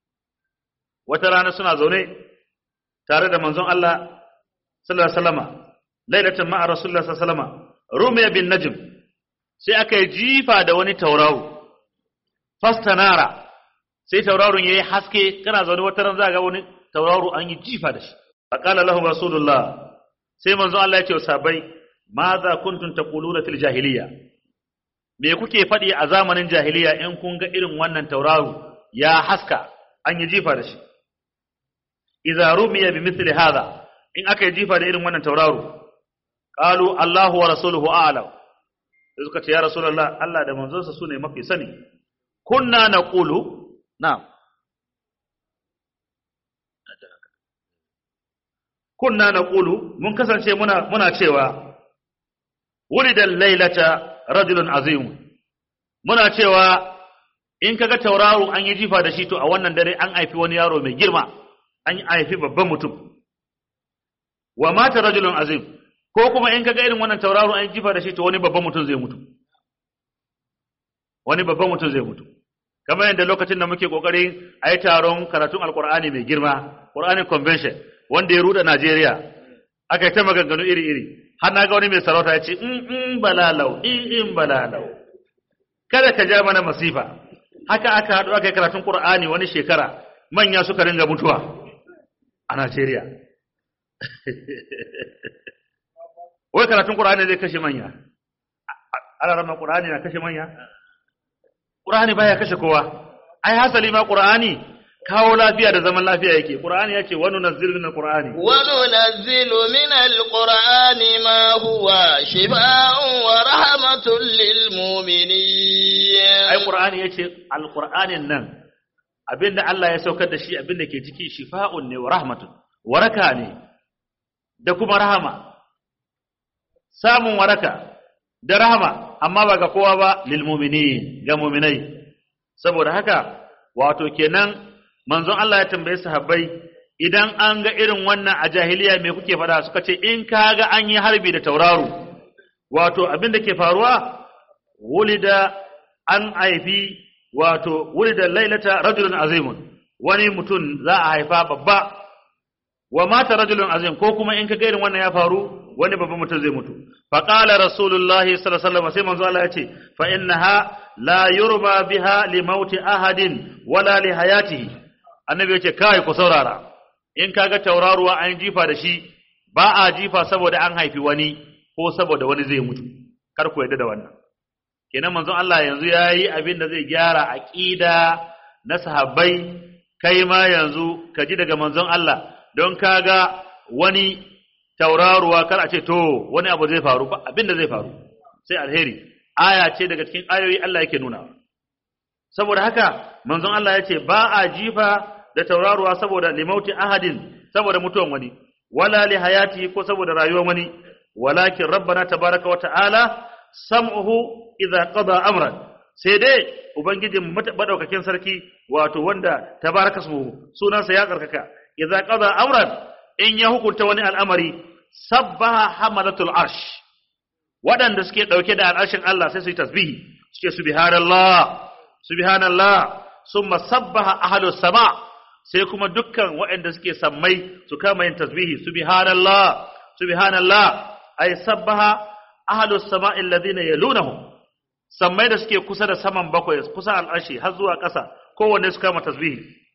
wata rana suna zaune tare da manzon Allah sallallahu alaihi wasallama lailatan ma'a rasulullah sallallahu alaihi wasallama rumiya bin najm sai aka yi jifa da wani tauraro fastanara sai tauraron yayi haske kana zaune wata ran za ga wani tauraro an yi jifa da shi faqala lahum rasulullah sai manzon Allah ya ce wa sahabbai madha kuntum taquluna fil jahiliya me kuke faɗi a zamanin jahiliya in kun ga irin wannan tauraro ya haska an yi jifa da shi idza rumiya bi mithli hadha in aka yi jifa da irin wannan tauraro qalu Allahu wa rasuluhu a'lam sai suka ce ya rasulullah Allah da manzonsa sune mafi sani kunna naqulu na'am kunna naqulu mun kasance muna muna cewa wulida laylata rajulun azim muna cewa in kaga tauraro an yi jifa da shi to a wannan dare an haifi wani yaro mai girma an haifi babban mutum wa mata rajulun azim ko kuma in kaga irin wannan tauraro an jifa da shi to wani babban mutum zai mutu wani babban mutum zai mutu kamar yadda lokacin da muke kokarin a yi taron karatun alkur'ani mai girma qur'ani convention wanda ya ruda najeriya aka yi ta maganganu iri-iri har na ga wani mai sarauta ya ce in in balalau in in balalau kada ka ja mana masifa haka aka haɗu aka yi karatun qur'ani wani shekara manya suka ringa mutuwa a najeriya wai karatun Qur'ani zai kashe manya ana rama Qur'ani na kashe manya Qur'ani baya kashe kowa ai hasali ma Qur'ani kawo lafiya da zaman lafiya yake Qur'ani yace wa nunazzilu min Qur'ani وننزل من القرآن ما هو شفاء ورحمة للمؤمنين ai Qur'ani yace alqur'anin nan abinda Allah ya saukar da shi abinda ke ciki shifa'un ne wa rahmatun waraka ne da kuma rahama samun waraka da rahama amma ba ga kowa ba lil mu'minin ga mu'minai saboda haka wato kenan manzon Allah ya tambaye sahabbai idan an ga irin wannan a jahiliya me kuke faɗa suka ce in kaga an yi harbi da tauraro wato abin da ke faruwa wulida an haifi wato wulida lailata rajulun azimun wani mutum za a haifa babba wa mata rajulun azim ko kuma in kaga irin wannan ya faru wani babban mutum zai mutu fa qala rasulullahi sallallahu alaihi wasallam sai manzo Allah ya ce fa innaha la yurba biha li mauti ahadin wala li hayatihi annabi yace kai ku saurara in kaga tauraruwa an jifa da shi ba a jifa saboda an haifi wani ko saboda wani zai mutu kar ku yarda da wannan kenan manzon Allah yanzu yayi abin da zai gyara aqida na sahabbai kai ma yanzu ka ji daga manzon Allah don kaga wani tauraruwa kar a ce to wani abu zai faru ba abin da zai faru sai alheri aya ce daga cikin ayoyi Allah yake nuna saboda haka manzon Allah ya ce ba a jifa da tauraruwa saboda limauti ahadin saboda mutuwan wani wala li hayati ko saboda rayuwar wani walakin rabbana tabaraka wa ta'ala sam'uhu idza qada amran sai dai ubangijin madaukakin sarki wato wanda tabaraka su sunansa ya karkaka idza qada amran in ya hukunta wani al'amari sabbaha hamalatul arsh waɗanda suke ɗauke da al'arshin Allah sai su yi tasbihi suke subhanallah subhanallah summa sabbaha ahlus sama sai kuma dukkan waɗanda suke sammai su kama yin tasbihi subhanallah subhanallah ay sabbaha ahlus sama alladhina yalunahum sammai da suke kusa da saman bakwai kusa al'arshi har zuwa ƙasa kowanne su kama tasbihi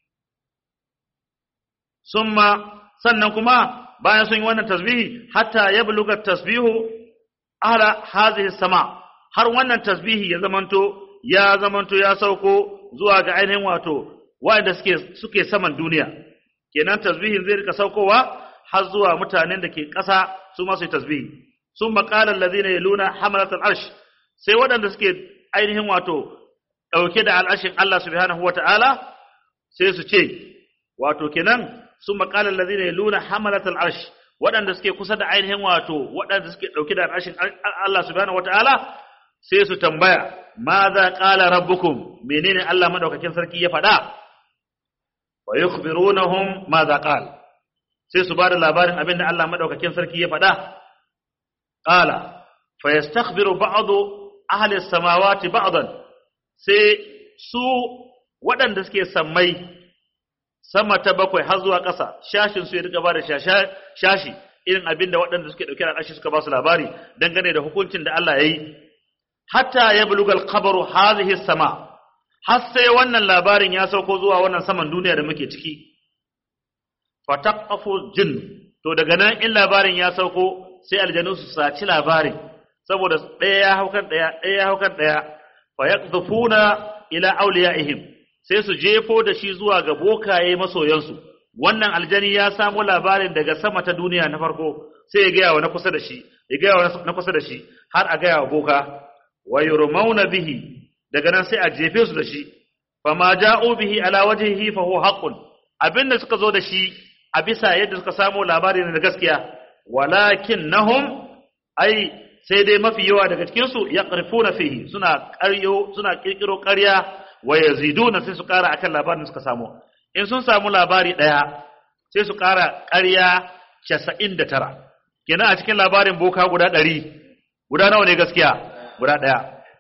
summa sannan kuma bayan sun yi wannan tasbihi hatta yabluga tasbihu ala hazihi sama har wannan tasbihi ya zamanto ya zamanto ya sauko zuwa ga ainihin wato wanda suke suke saman duniya kenan tasbihin zai rika saukowa har zuwa mutanen da ke ƙasa su ma su yi tasbihi sun maƙala allazina yaluna hamalat al-arsh sai waɗanda suke ainihin wato ɗauke da al'arshin Allah subhanahu wata'ala sai su ce wato kenan sun maƙala allazina yaluna hamalat al-arsh waɗanda suke kusa da ainihin wato waɗanda suke ɗauke da al'arshin Allah subhanahu wata'ala sai su tambaya ma za ƙala rabbukum menene Allah madaukakin sarki ya faɗa wa yukhbirunahum ma za qal sai su bada labarin abinda Allah madaukakin sarki ya faɗa qala fa yastakhbiru ba'du ahli as-samawati ba'dan sai su waɗanda suke sammai sama ta bakwai har zuwa ƙasa shashin su ya rika ba da shashi irin abin da waɗanda suke ɗauke da al'ashi suka ba su labari dangane da hukuncin da Allah ya yi hatta ya buluga alkhabaru hadhihi sama har sai wannan labarin ya sauko zuwa wannan saman duniya da muke ciki fataqafu jin to daga nan in labarin ya sauko sai aljanu su saci labarin saboda ɗaya ya haukan ɗaya ɗaya ya haukan ɗaya fa yaqdhufuna ila awliyaihim sai su jefo da shi zuwa ga bokaye masoyansu wannan aljani ya samu labarin daga sama ta duniya na farko sai ya gaya wa na kusa da shi ya gaya wa na kusa da shi har a gaya wa boka wa yurmauna bihi daga nan sai a jefe su da shi fama ja'u bihi ala wajhihi fa huwa haqqun abinda suka zo da shi a bisa yadda suka samu labarin na gaskiya walakinnahum ai sai dai mafi yawa daga cikin su yaqrifuna fihi suna ƙaryo suna kirkiro ƙarya wa yaziduna sai su ƙara akan labarin da suka samu in sun samu labari ɗaya sai su ƙara ƙarya casa'in da tara kenan a cikin labarin boka guda ɗari guda nawa ne gaskiya guda ɗaya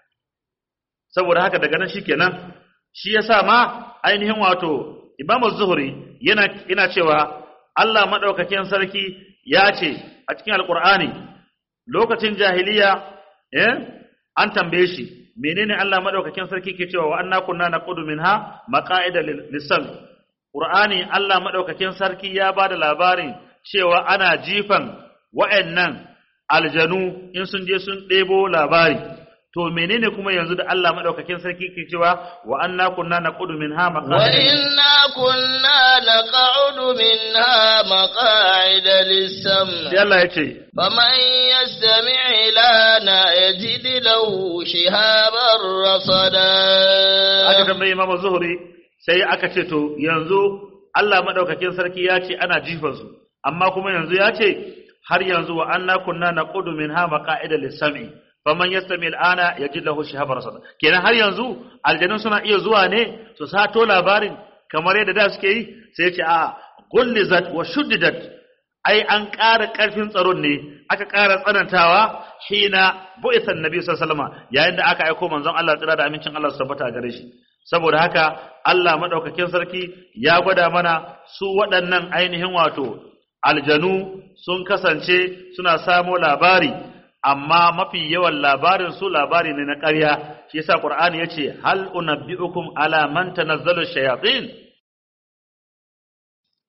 saboda haka daga nan shi kenan shi ya sa ma ainihin wato imamu zuhuri yana, yana cewa Allah maɗaukakin sarki ya ce a cikin alƙur'ani lokacin jahiliya eh, an tambaye shi menene Allah maɗaukakin sarki ke cewa wa anna kunna naqudu minha maqa'ida lisan Qur'ani Allah maɗaukakin sarki ya ba da labarin cewa ana jifan wa'yannan aljanu in sun je sun ɗebo labari. To menene kuma yanzu da Allah maɗaukakin sarki ke cewa wa anna kunna naqudu minha maqa'ida wa inna kunna naq'udu minha maqa'ida lis-sam Sai Allah ya ce faman yastami' lana yajid lahu shihaban rasada aka tambayi Imam Zuhri sai aka ce to yanzu Allah madaukakin sarki ya ce ana jifan su amma kuma yanzu ya ce har yanzu wa anna kunna naqudu minha maqa'ida lis-sam'i faman yastami al-ana yajid lahu shihaban rasada kenan har yanzu aljanun suna iya zuwa ne su sato labarin kamar yadda da suke yi sai ya ce a gullizat wa shuddidat ai an ƙara ƙarfin tsaron ne aka ƙara tsanantawa hina bu'itha annabi sallallahu alaihi wasallam yayin da aka aiko manzon Allah tsira da amincin Allah su tabbata gare shi saboda haka Allah madaukakin sarki ya gwada mana su waɗannan ainihin wato aljanu sun kasance suna samo labari amma mafi yawan labarin su labari ne na ƙarya shi yasa Qur'ani yace hal unabbiukum ala man tanazzalu shayatin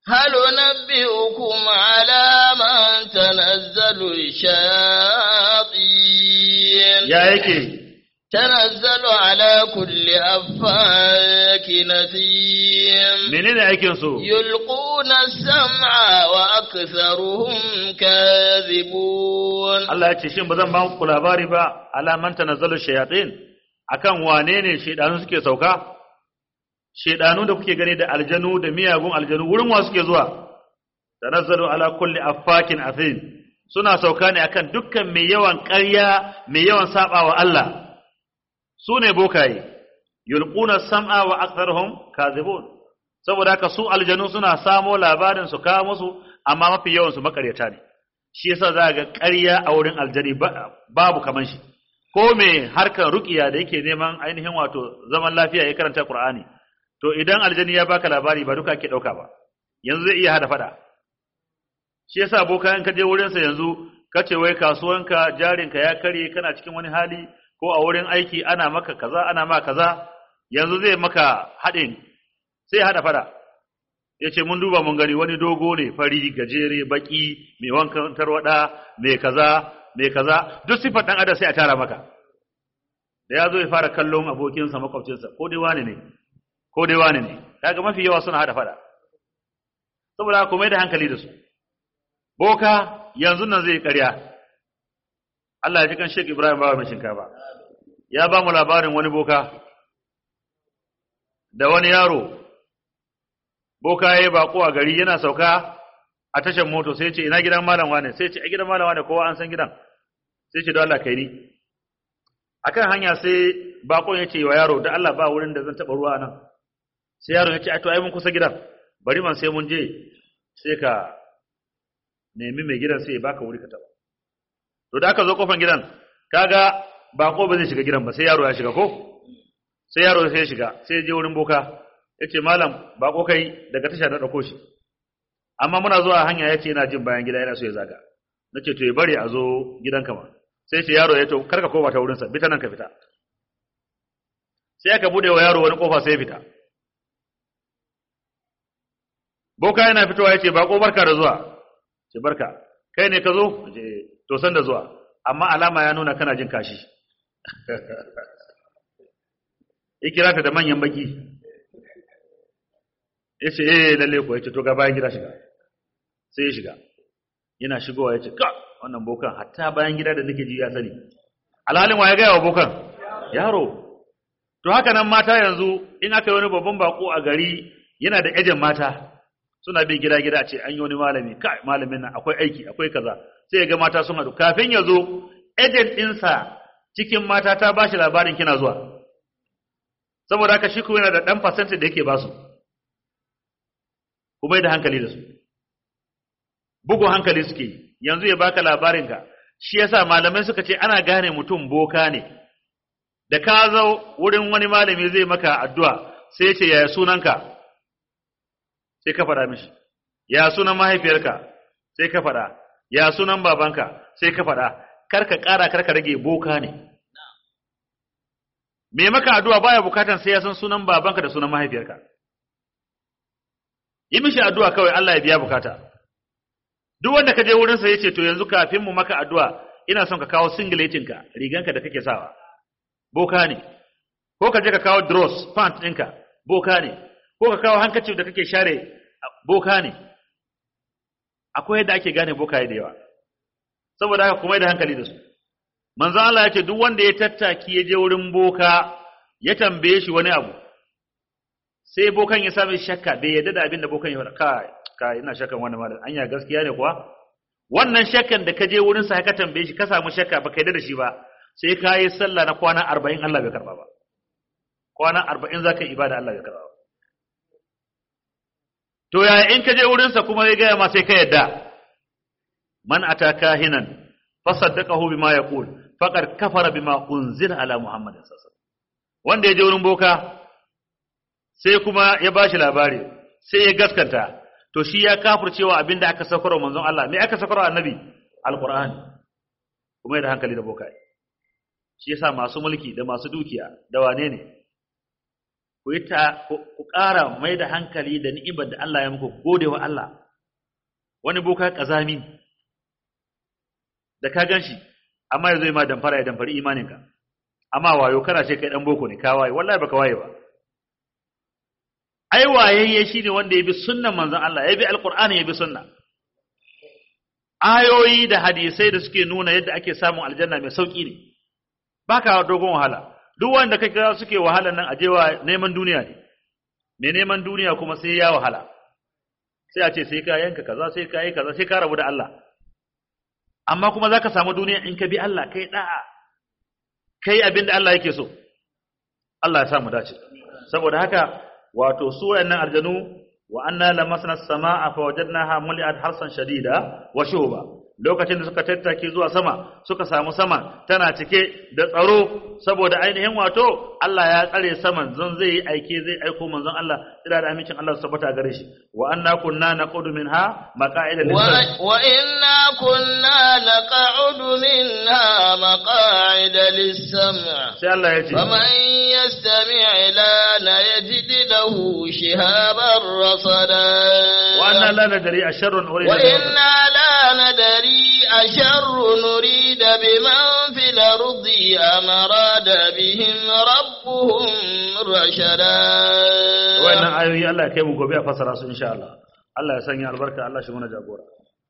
هل ننبئكم على من تنزل الشياطين ya yake تنزل على كل أفاك نثيم menene aikin su يلقون السمع وأكثرهم كاذبون Allah ya ce shin ba zan ba ku labari ba alaman tanazzalu shayatin akan wane ne shedanu suke sauka shedanu da kuke gani da aljanu da miyagun aljanu wurin wa suke zuwa tanazzalu ala kulli affakin athim suna sauka ne akan dukkan mai yawan ƙarya mai yawan sabawa Allah su ne bokaye yulquna sam'a wa aktharuhum kadhibun saboda haka su aljanu suna samo labarin su kawo musu amma mafi yawan su makaryata ne shi yasa za ga ƙarya a wurin aljani babu kaman shi ko me harkar ruqiya da yake neman ainihin wato zaman lafiya ya karanta Qur'ani to idan aljani ya baka labari ba duka ake dauka ba yanzu zai iya hada fada shi yasa boka in ka je wurin sa yanzu kace wai kasuwanka jarinka ya kare kana cikin wani hali ko a wurin aiki ana maka kaza ana ma kaza yanzu zai maka haɗin sai hada fada ya ce mun duba mun gani wani dogo ne fari gajere baki mai wankan tarwada mai kaza mai kaza duk sifar dan adam sai a tara maka da ya zo ya fara kallon abokinsa makwabcinsa ko dai wani ne ko dai wani ne kaga mafi yawa suna hada fada saboda ku mai da hankali da su boka yanzu nan zai karya Allah ya ji kan Sheikh Ibrahim bawa mai shinkafa ya ba mu labarin wani boka da wani yaro boka ya yi bako a gari yana sauka a tashar moto sai ce ina gidan malam wane sai ce a gidan malam wane kowa an san gidan sai ce don Allah kai ni akan hanya sai bakon ya ce wa yaro da Allah ba wurin da zan taba ruwa nan sai yaro ya ce ai to ai mun kusa gidan bari man sai mun je sai ka nemi mai gidan sai ya baka wuri ka taba to da aka zo kofan gidan kaga bako ba zai shiga gidan ba sai yaro ya shiga ko sai yaro sai ya shiga sai ya je wurin boka yace malam ba ko kai daga tasha na dauko shi amma muna zuwa hanya yace yana jin bayan gida yana so ya zaga nace to ya bari a zo gidanka ma sai ce yaro ya to karka koma ta wurin sa bita nan ka fita sai aka bude wa yaro wani kofa sai ya fita boka yana fitowa yace ba ko barka da zuwa ce barka kai ne ka zo ce to san da zuwa amma alama ya nuna kana jin kashi ikira ta da manyan baki ya ce eh lalle ko ya ce to ga bayan gida shiga sai ya shiga yana shigowa ya ce ka wannan bokan hatta bayan gida da nake ji ya sani alhalin wa ya gaya wa bokan yaro to haka nan mata yanzu in aka yi wani babban bako a gari yana da ejen mata suna bin gida gida ce an yi wani malami kai malamin nan akwai aiki akwai kaza sai ya ga mata sun haɗu kafin ya zo ejen ɗinsa cikin mata ta ba shi labarin kina zuwa saboda haka shi kuma yana da ɗan fasanta da yake ba su kuma da hankali da su bugun hankali suke yanzu ya baka labarin ka shi yasa malamai suka ce ana gane mutum boka ne da ka zo wurin wani malami zai maka addu'a sai ce yaya sunanka sai ka faɗa mishi ya sunan mahaifiyarka sai ka faɗa ya sunan babanka sai ka faɗa karka ƙara karka rage boka ne me maka addu'a baya bukatan sai ya san sunan babanka da sunan mahaifiyarka yi mishi addu'a kawai Allah ya biya bukata duk wanda ka je wurin sa yace to yanzu kafin mu maka addu'a ina son ka kawo singletin ka riganka da kake sawa boka ne ko ka je ka kawo dross pant ɗinka boka ne ko ka kawo hankacin da kake share boka ne akwai yadda ake gane bokaye da yawa saboda haka kuma da hankali da su manzo Allah ya ce duk wanda ya tattaki ya je wurin boka ya tambaye shi wani abu sai bokan ya sami shakka bai yadda da abin da bokan ya faɗa kai kai ina shakkan wannan malam anya gaskiya ne kuwa wannan shakkan da ka je wurin sa ka tambaye shi ka samu shakka baka yadda da shi ba sai ka yi sallah na kwana 40 Allah bai karba ba kwana 40 zaka yi ibada Allah bai karba ba to yaya in ka je wurin sa kuma ya gaya ma sai ka yadda man ataka hinan fasaddaqahu bima yaqul faqad kafara bima unzila ala muhammadin sallallahu alaihi wasallam wanda ya je wurin boka sai kuma ya bashi labari sai ya gaskanta to shi ya kafircewa abinda aka sakarwa manzon Allah me aka sakarwa annabi alqur'ani kuma da hankali da boka shi yasa masu mulki da masu dukiya da wane ne ku yi ta ku ƙara mai da hankali da ni'imar da Allah ya muku gode wa Allah wani boka kazami da ka ganshi amma yazo ma damfara ya damfari imaninka amma wayo kana ce kai dan boko ne ka waye wallahi baka waye ba ai wayayye shine wanda ya bi sunnan manzon Allah ya bi alqur'ani ya bi sunna ayoyi da hadisai da suke nuna yadda ake samun aljanna mai sauki ne baka dogon wahala duk wanda kake suke wahala nan ajewa neman duniya ne mai neman duniya kuma sai ya wahala sai a ce sai ka yanka kaza sai ka yi kaza sai ka rabu da Allah amma kuma zaka samu duniya in ka bi Allah kai da'a kai abin da Allah yake so Allah ya sa mu dace saboda haka wato su wayannan aljanu wa anna lamasna as-samaa fa wajadnaha muli'at harsan shadida wa shuba lokacin da suka tattake zuwa sama suka samu sama tana cike da tsaro saboda ainihin wato Allah ya tsare saman zan zai yi aike zai aiko manzon Allah ila da amincin Allah su tabbata gare shi wa anna kunna naqudu minha maqa'ida lis wa inna kunna naq'udu minha maqa'ida lis-sam' sai Allah ya ce faman yastami' lana yajid lahu shihaban rasada wa anna la nadri asharrun urida wa inna la nadri أشر نريد بمن في الأرض أم أراد بهم ربهم رشدا wannan ayoyi Allah ya kai mu gobe a fasara su insha Allah Allah ya sanya albarka Allah shi mana jagora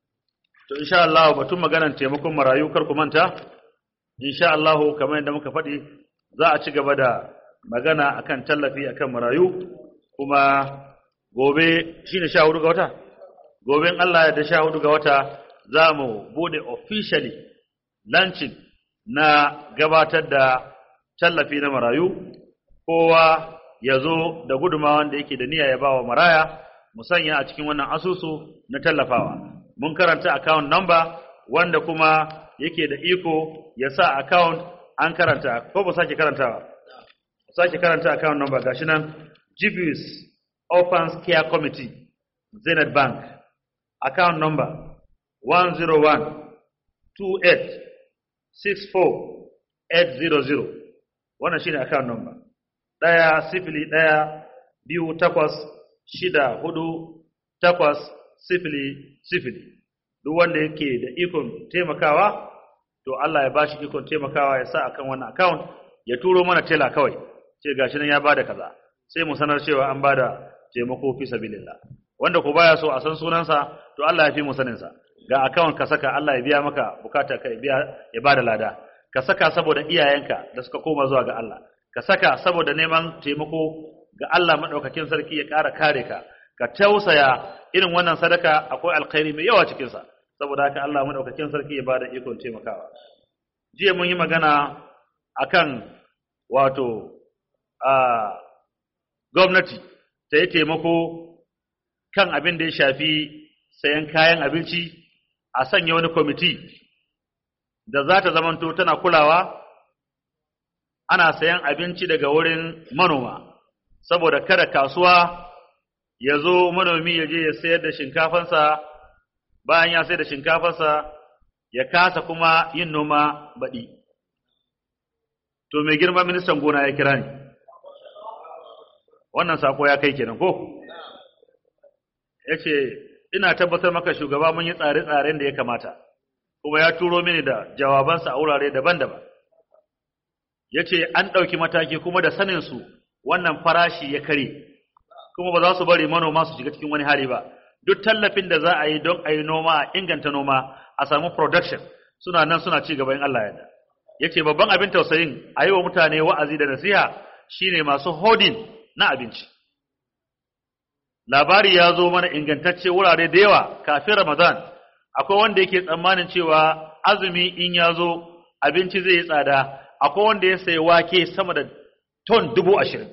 to insha Allah batun maganar taimakon marayu kar ku manta insha Allah kamar yadda muka faɗi za a ci gaba da magana akan tallafi akan marayu kuma gobe shine 14 ga wata gobe in Allah ya da 14 ga wata za mu bude officially launching na gabatar da tallafi na marayu kowa ya zo da gudumawan da yake da niyya ya ba wa maraya mu sanya a cikin wannan asusu na tallafawa mun karanta account number wanda kuma yake da iko ya sa account an karanta ko ba sake karantawa sake karanta account number gashi nan Jibus Orphans Care Committee Zenith Bank account number 101-28-64-800 wannan shine account number ɗaya sifili ɗaya biyu takwas shida hudu takwas sifili sifili duk wanda yake da ikon taimakawa to Allah ya bashi ikon taimakawa ya sa akan wannan account ya turo mana tela kawai ce gashi nan ya bada kaza sai mu sanar cewa an bada taimako fi sabilillah wanda ko baya so a san sunansa to Allah ya fi mu sanin sa ga account ka saka Allah ya biya maka bukata ka biya ya bada lada ka saka saboda iyayenka da suka koma zuwa ga Allah ka saka saboda neman taimako ga Allah madaukakin sarki ya ƙara kare ka ka tausaya irin wannan sadaka akwai alkhairi mai yawa cikin sa saboda haka Allah madaukakin sarki ya bada ikon taimakawa jiya mun yi magana akan wato a gwamnati ta yi taimako kan abin da ya shafi sayan kayan abinci a sanya wani kwamiti da za ta zamanto tana kulawa ana sayan abinci daga wurin manoma saboda kada kasuwa ya zo manomi ya je ya sayar da shinkafansa bayan ya sayar da shinkafansa ya kasa kuma yin noma baɗi to mai girma ministan gona ya kira ni wannan sako ya kai kenan ko ya ce ina tabbatar maka shugaba mun yi tsare-tsaren da ya kamata kuma ya turo mini da jawabansa a wurare daban-daban ya ce an ɗauki mataki kuma da saninsu wannan farashi ya kare kuma ba za su bari manoma su shiga cikin wani hali ba duk tallafin da za a yi don a yi noma a inganta noma a samu production suna nan suna ci gaba in Allah ya ya ce babban abin tausayin a yi wa mutane wa'azi da nasiha shine masu hodin na abinci labari ya zo mana ingantacce wurare da yawa kafin Ramadan akwai wanda yake tsammanin cewa azumi in ya zo abinci zai yi tsada akwai wanda ya sayi wake sama da ton dubu ashirin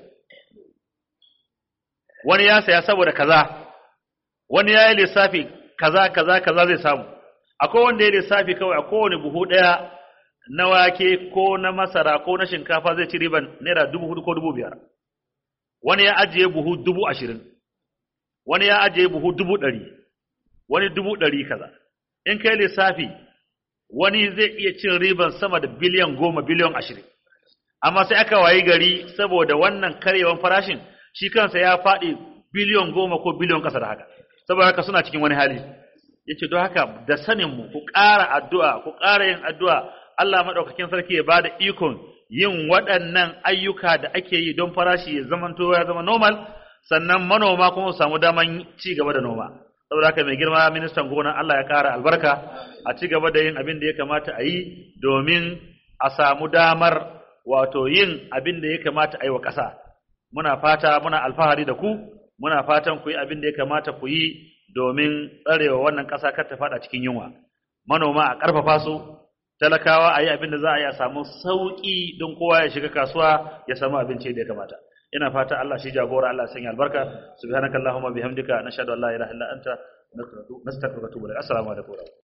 wani ya saya saboda kaza wani ya yi lissafi kaza kaza kaza zai samu akwai wanda ya lissafi kawai a kowane buhu ɗaya na wake ko na masara ko na shinkafa zai ci riban naira dubu hudu ko dubu biyar wani ya ajiye buhu dubu ashirin wani ya ajiye buhu dubu ɗari wani dubu ɗari kaza in kai lissafi wani zai iya cin riban sama da biliyan goma biliyan ashirin amma sai aka wayi gari saboda wannan karyewan farashin shi kansa ya faɗi biliyon goma ko biliyon ƙasa da haka saboda haka suna cikin wani hali yace don haka da sanin mu ku ƙara addu'a ku ƙara yin addu'a Allah madaukakin sarki ya bada ikon yin waɗannan ayyuka da ake yi don farashi ya zamanto ya zama normal sannan manoma kuma su samu daman ci gaba da noma saboda haka mai girma ministan gona Allah ya ƙara albarka a ci gaba da yin abin da ya kamata a yi domin a samu damar wato yin abin da ya kamata a yi wa ƙasa muna fata muna alfahari da ku muna fatan ku yi abin da ya kamata ku yi domin tsarewa wannan ƙasa kar ta faɗa cikin yunwa manoma a ƙarfafa su talakawa a yi abin da za a yi a samu sauƙi don kowa ya shiga kasuwa ya samu abinci da ya kamata ina fata Allah shi jagora Allah sanya albarka subhanakallahumma bihamdika nashhadu an la ilaha illa anta nastaghfiruka wa natubu ilaik assalamu alaikum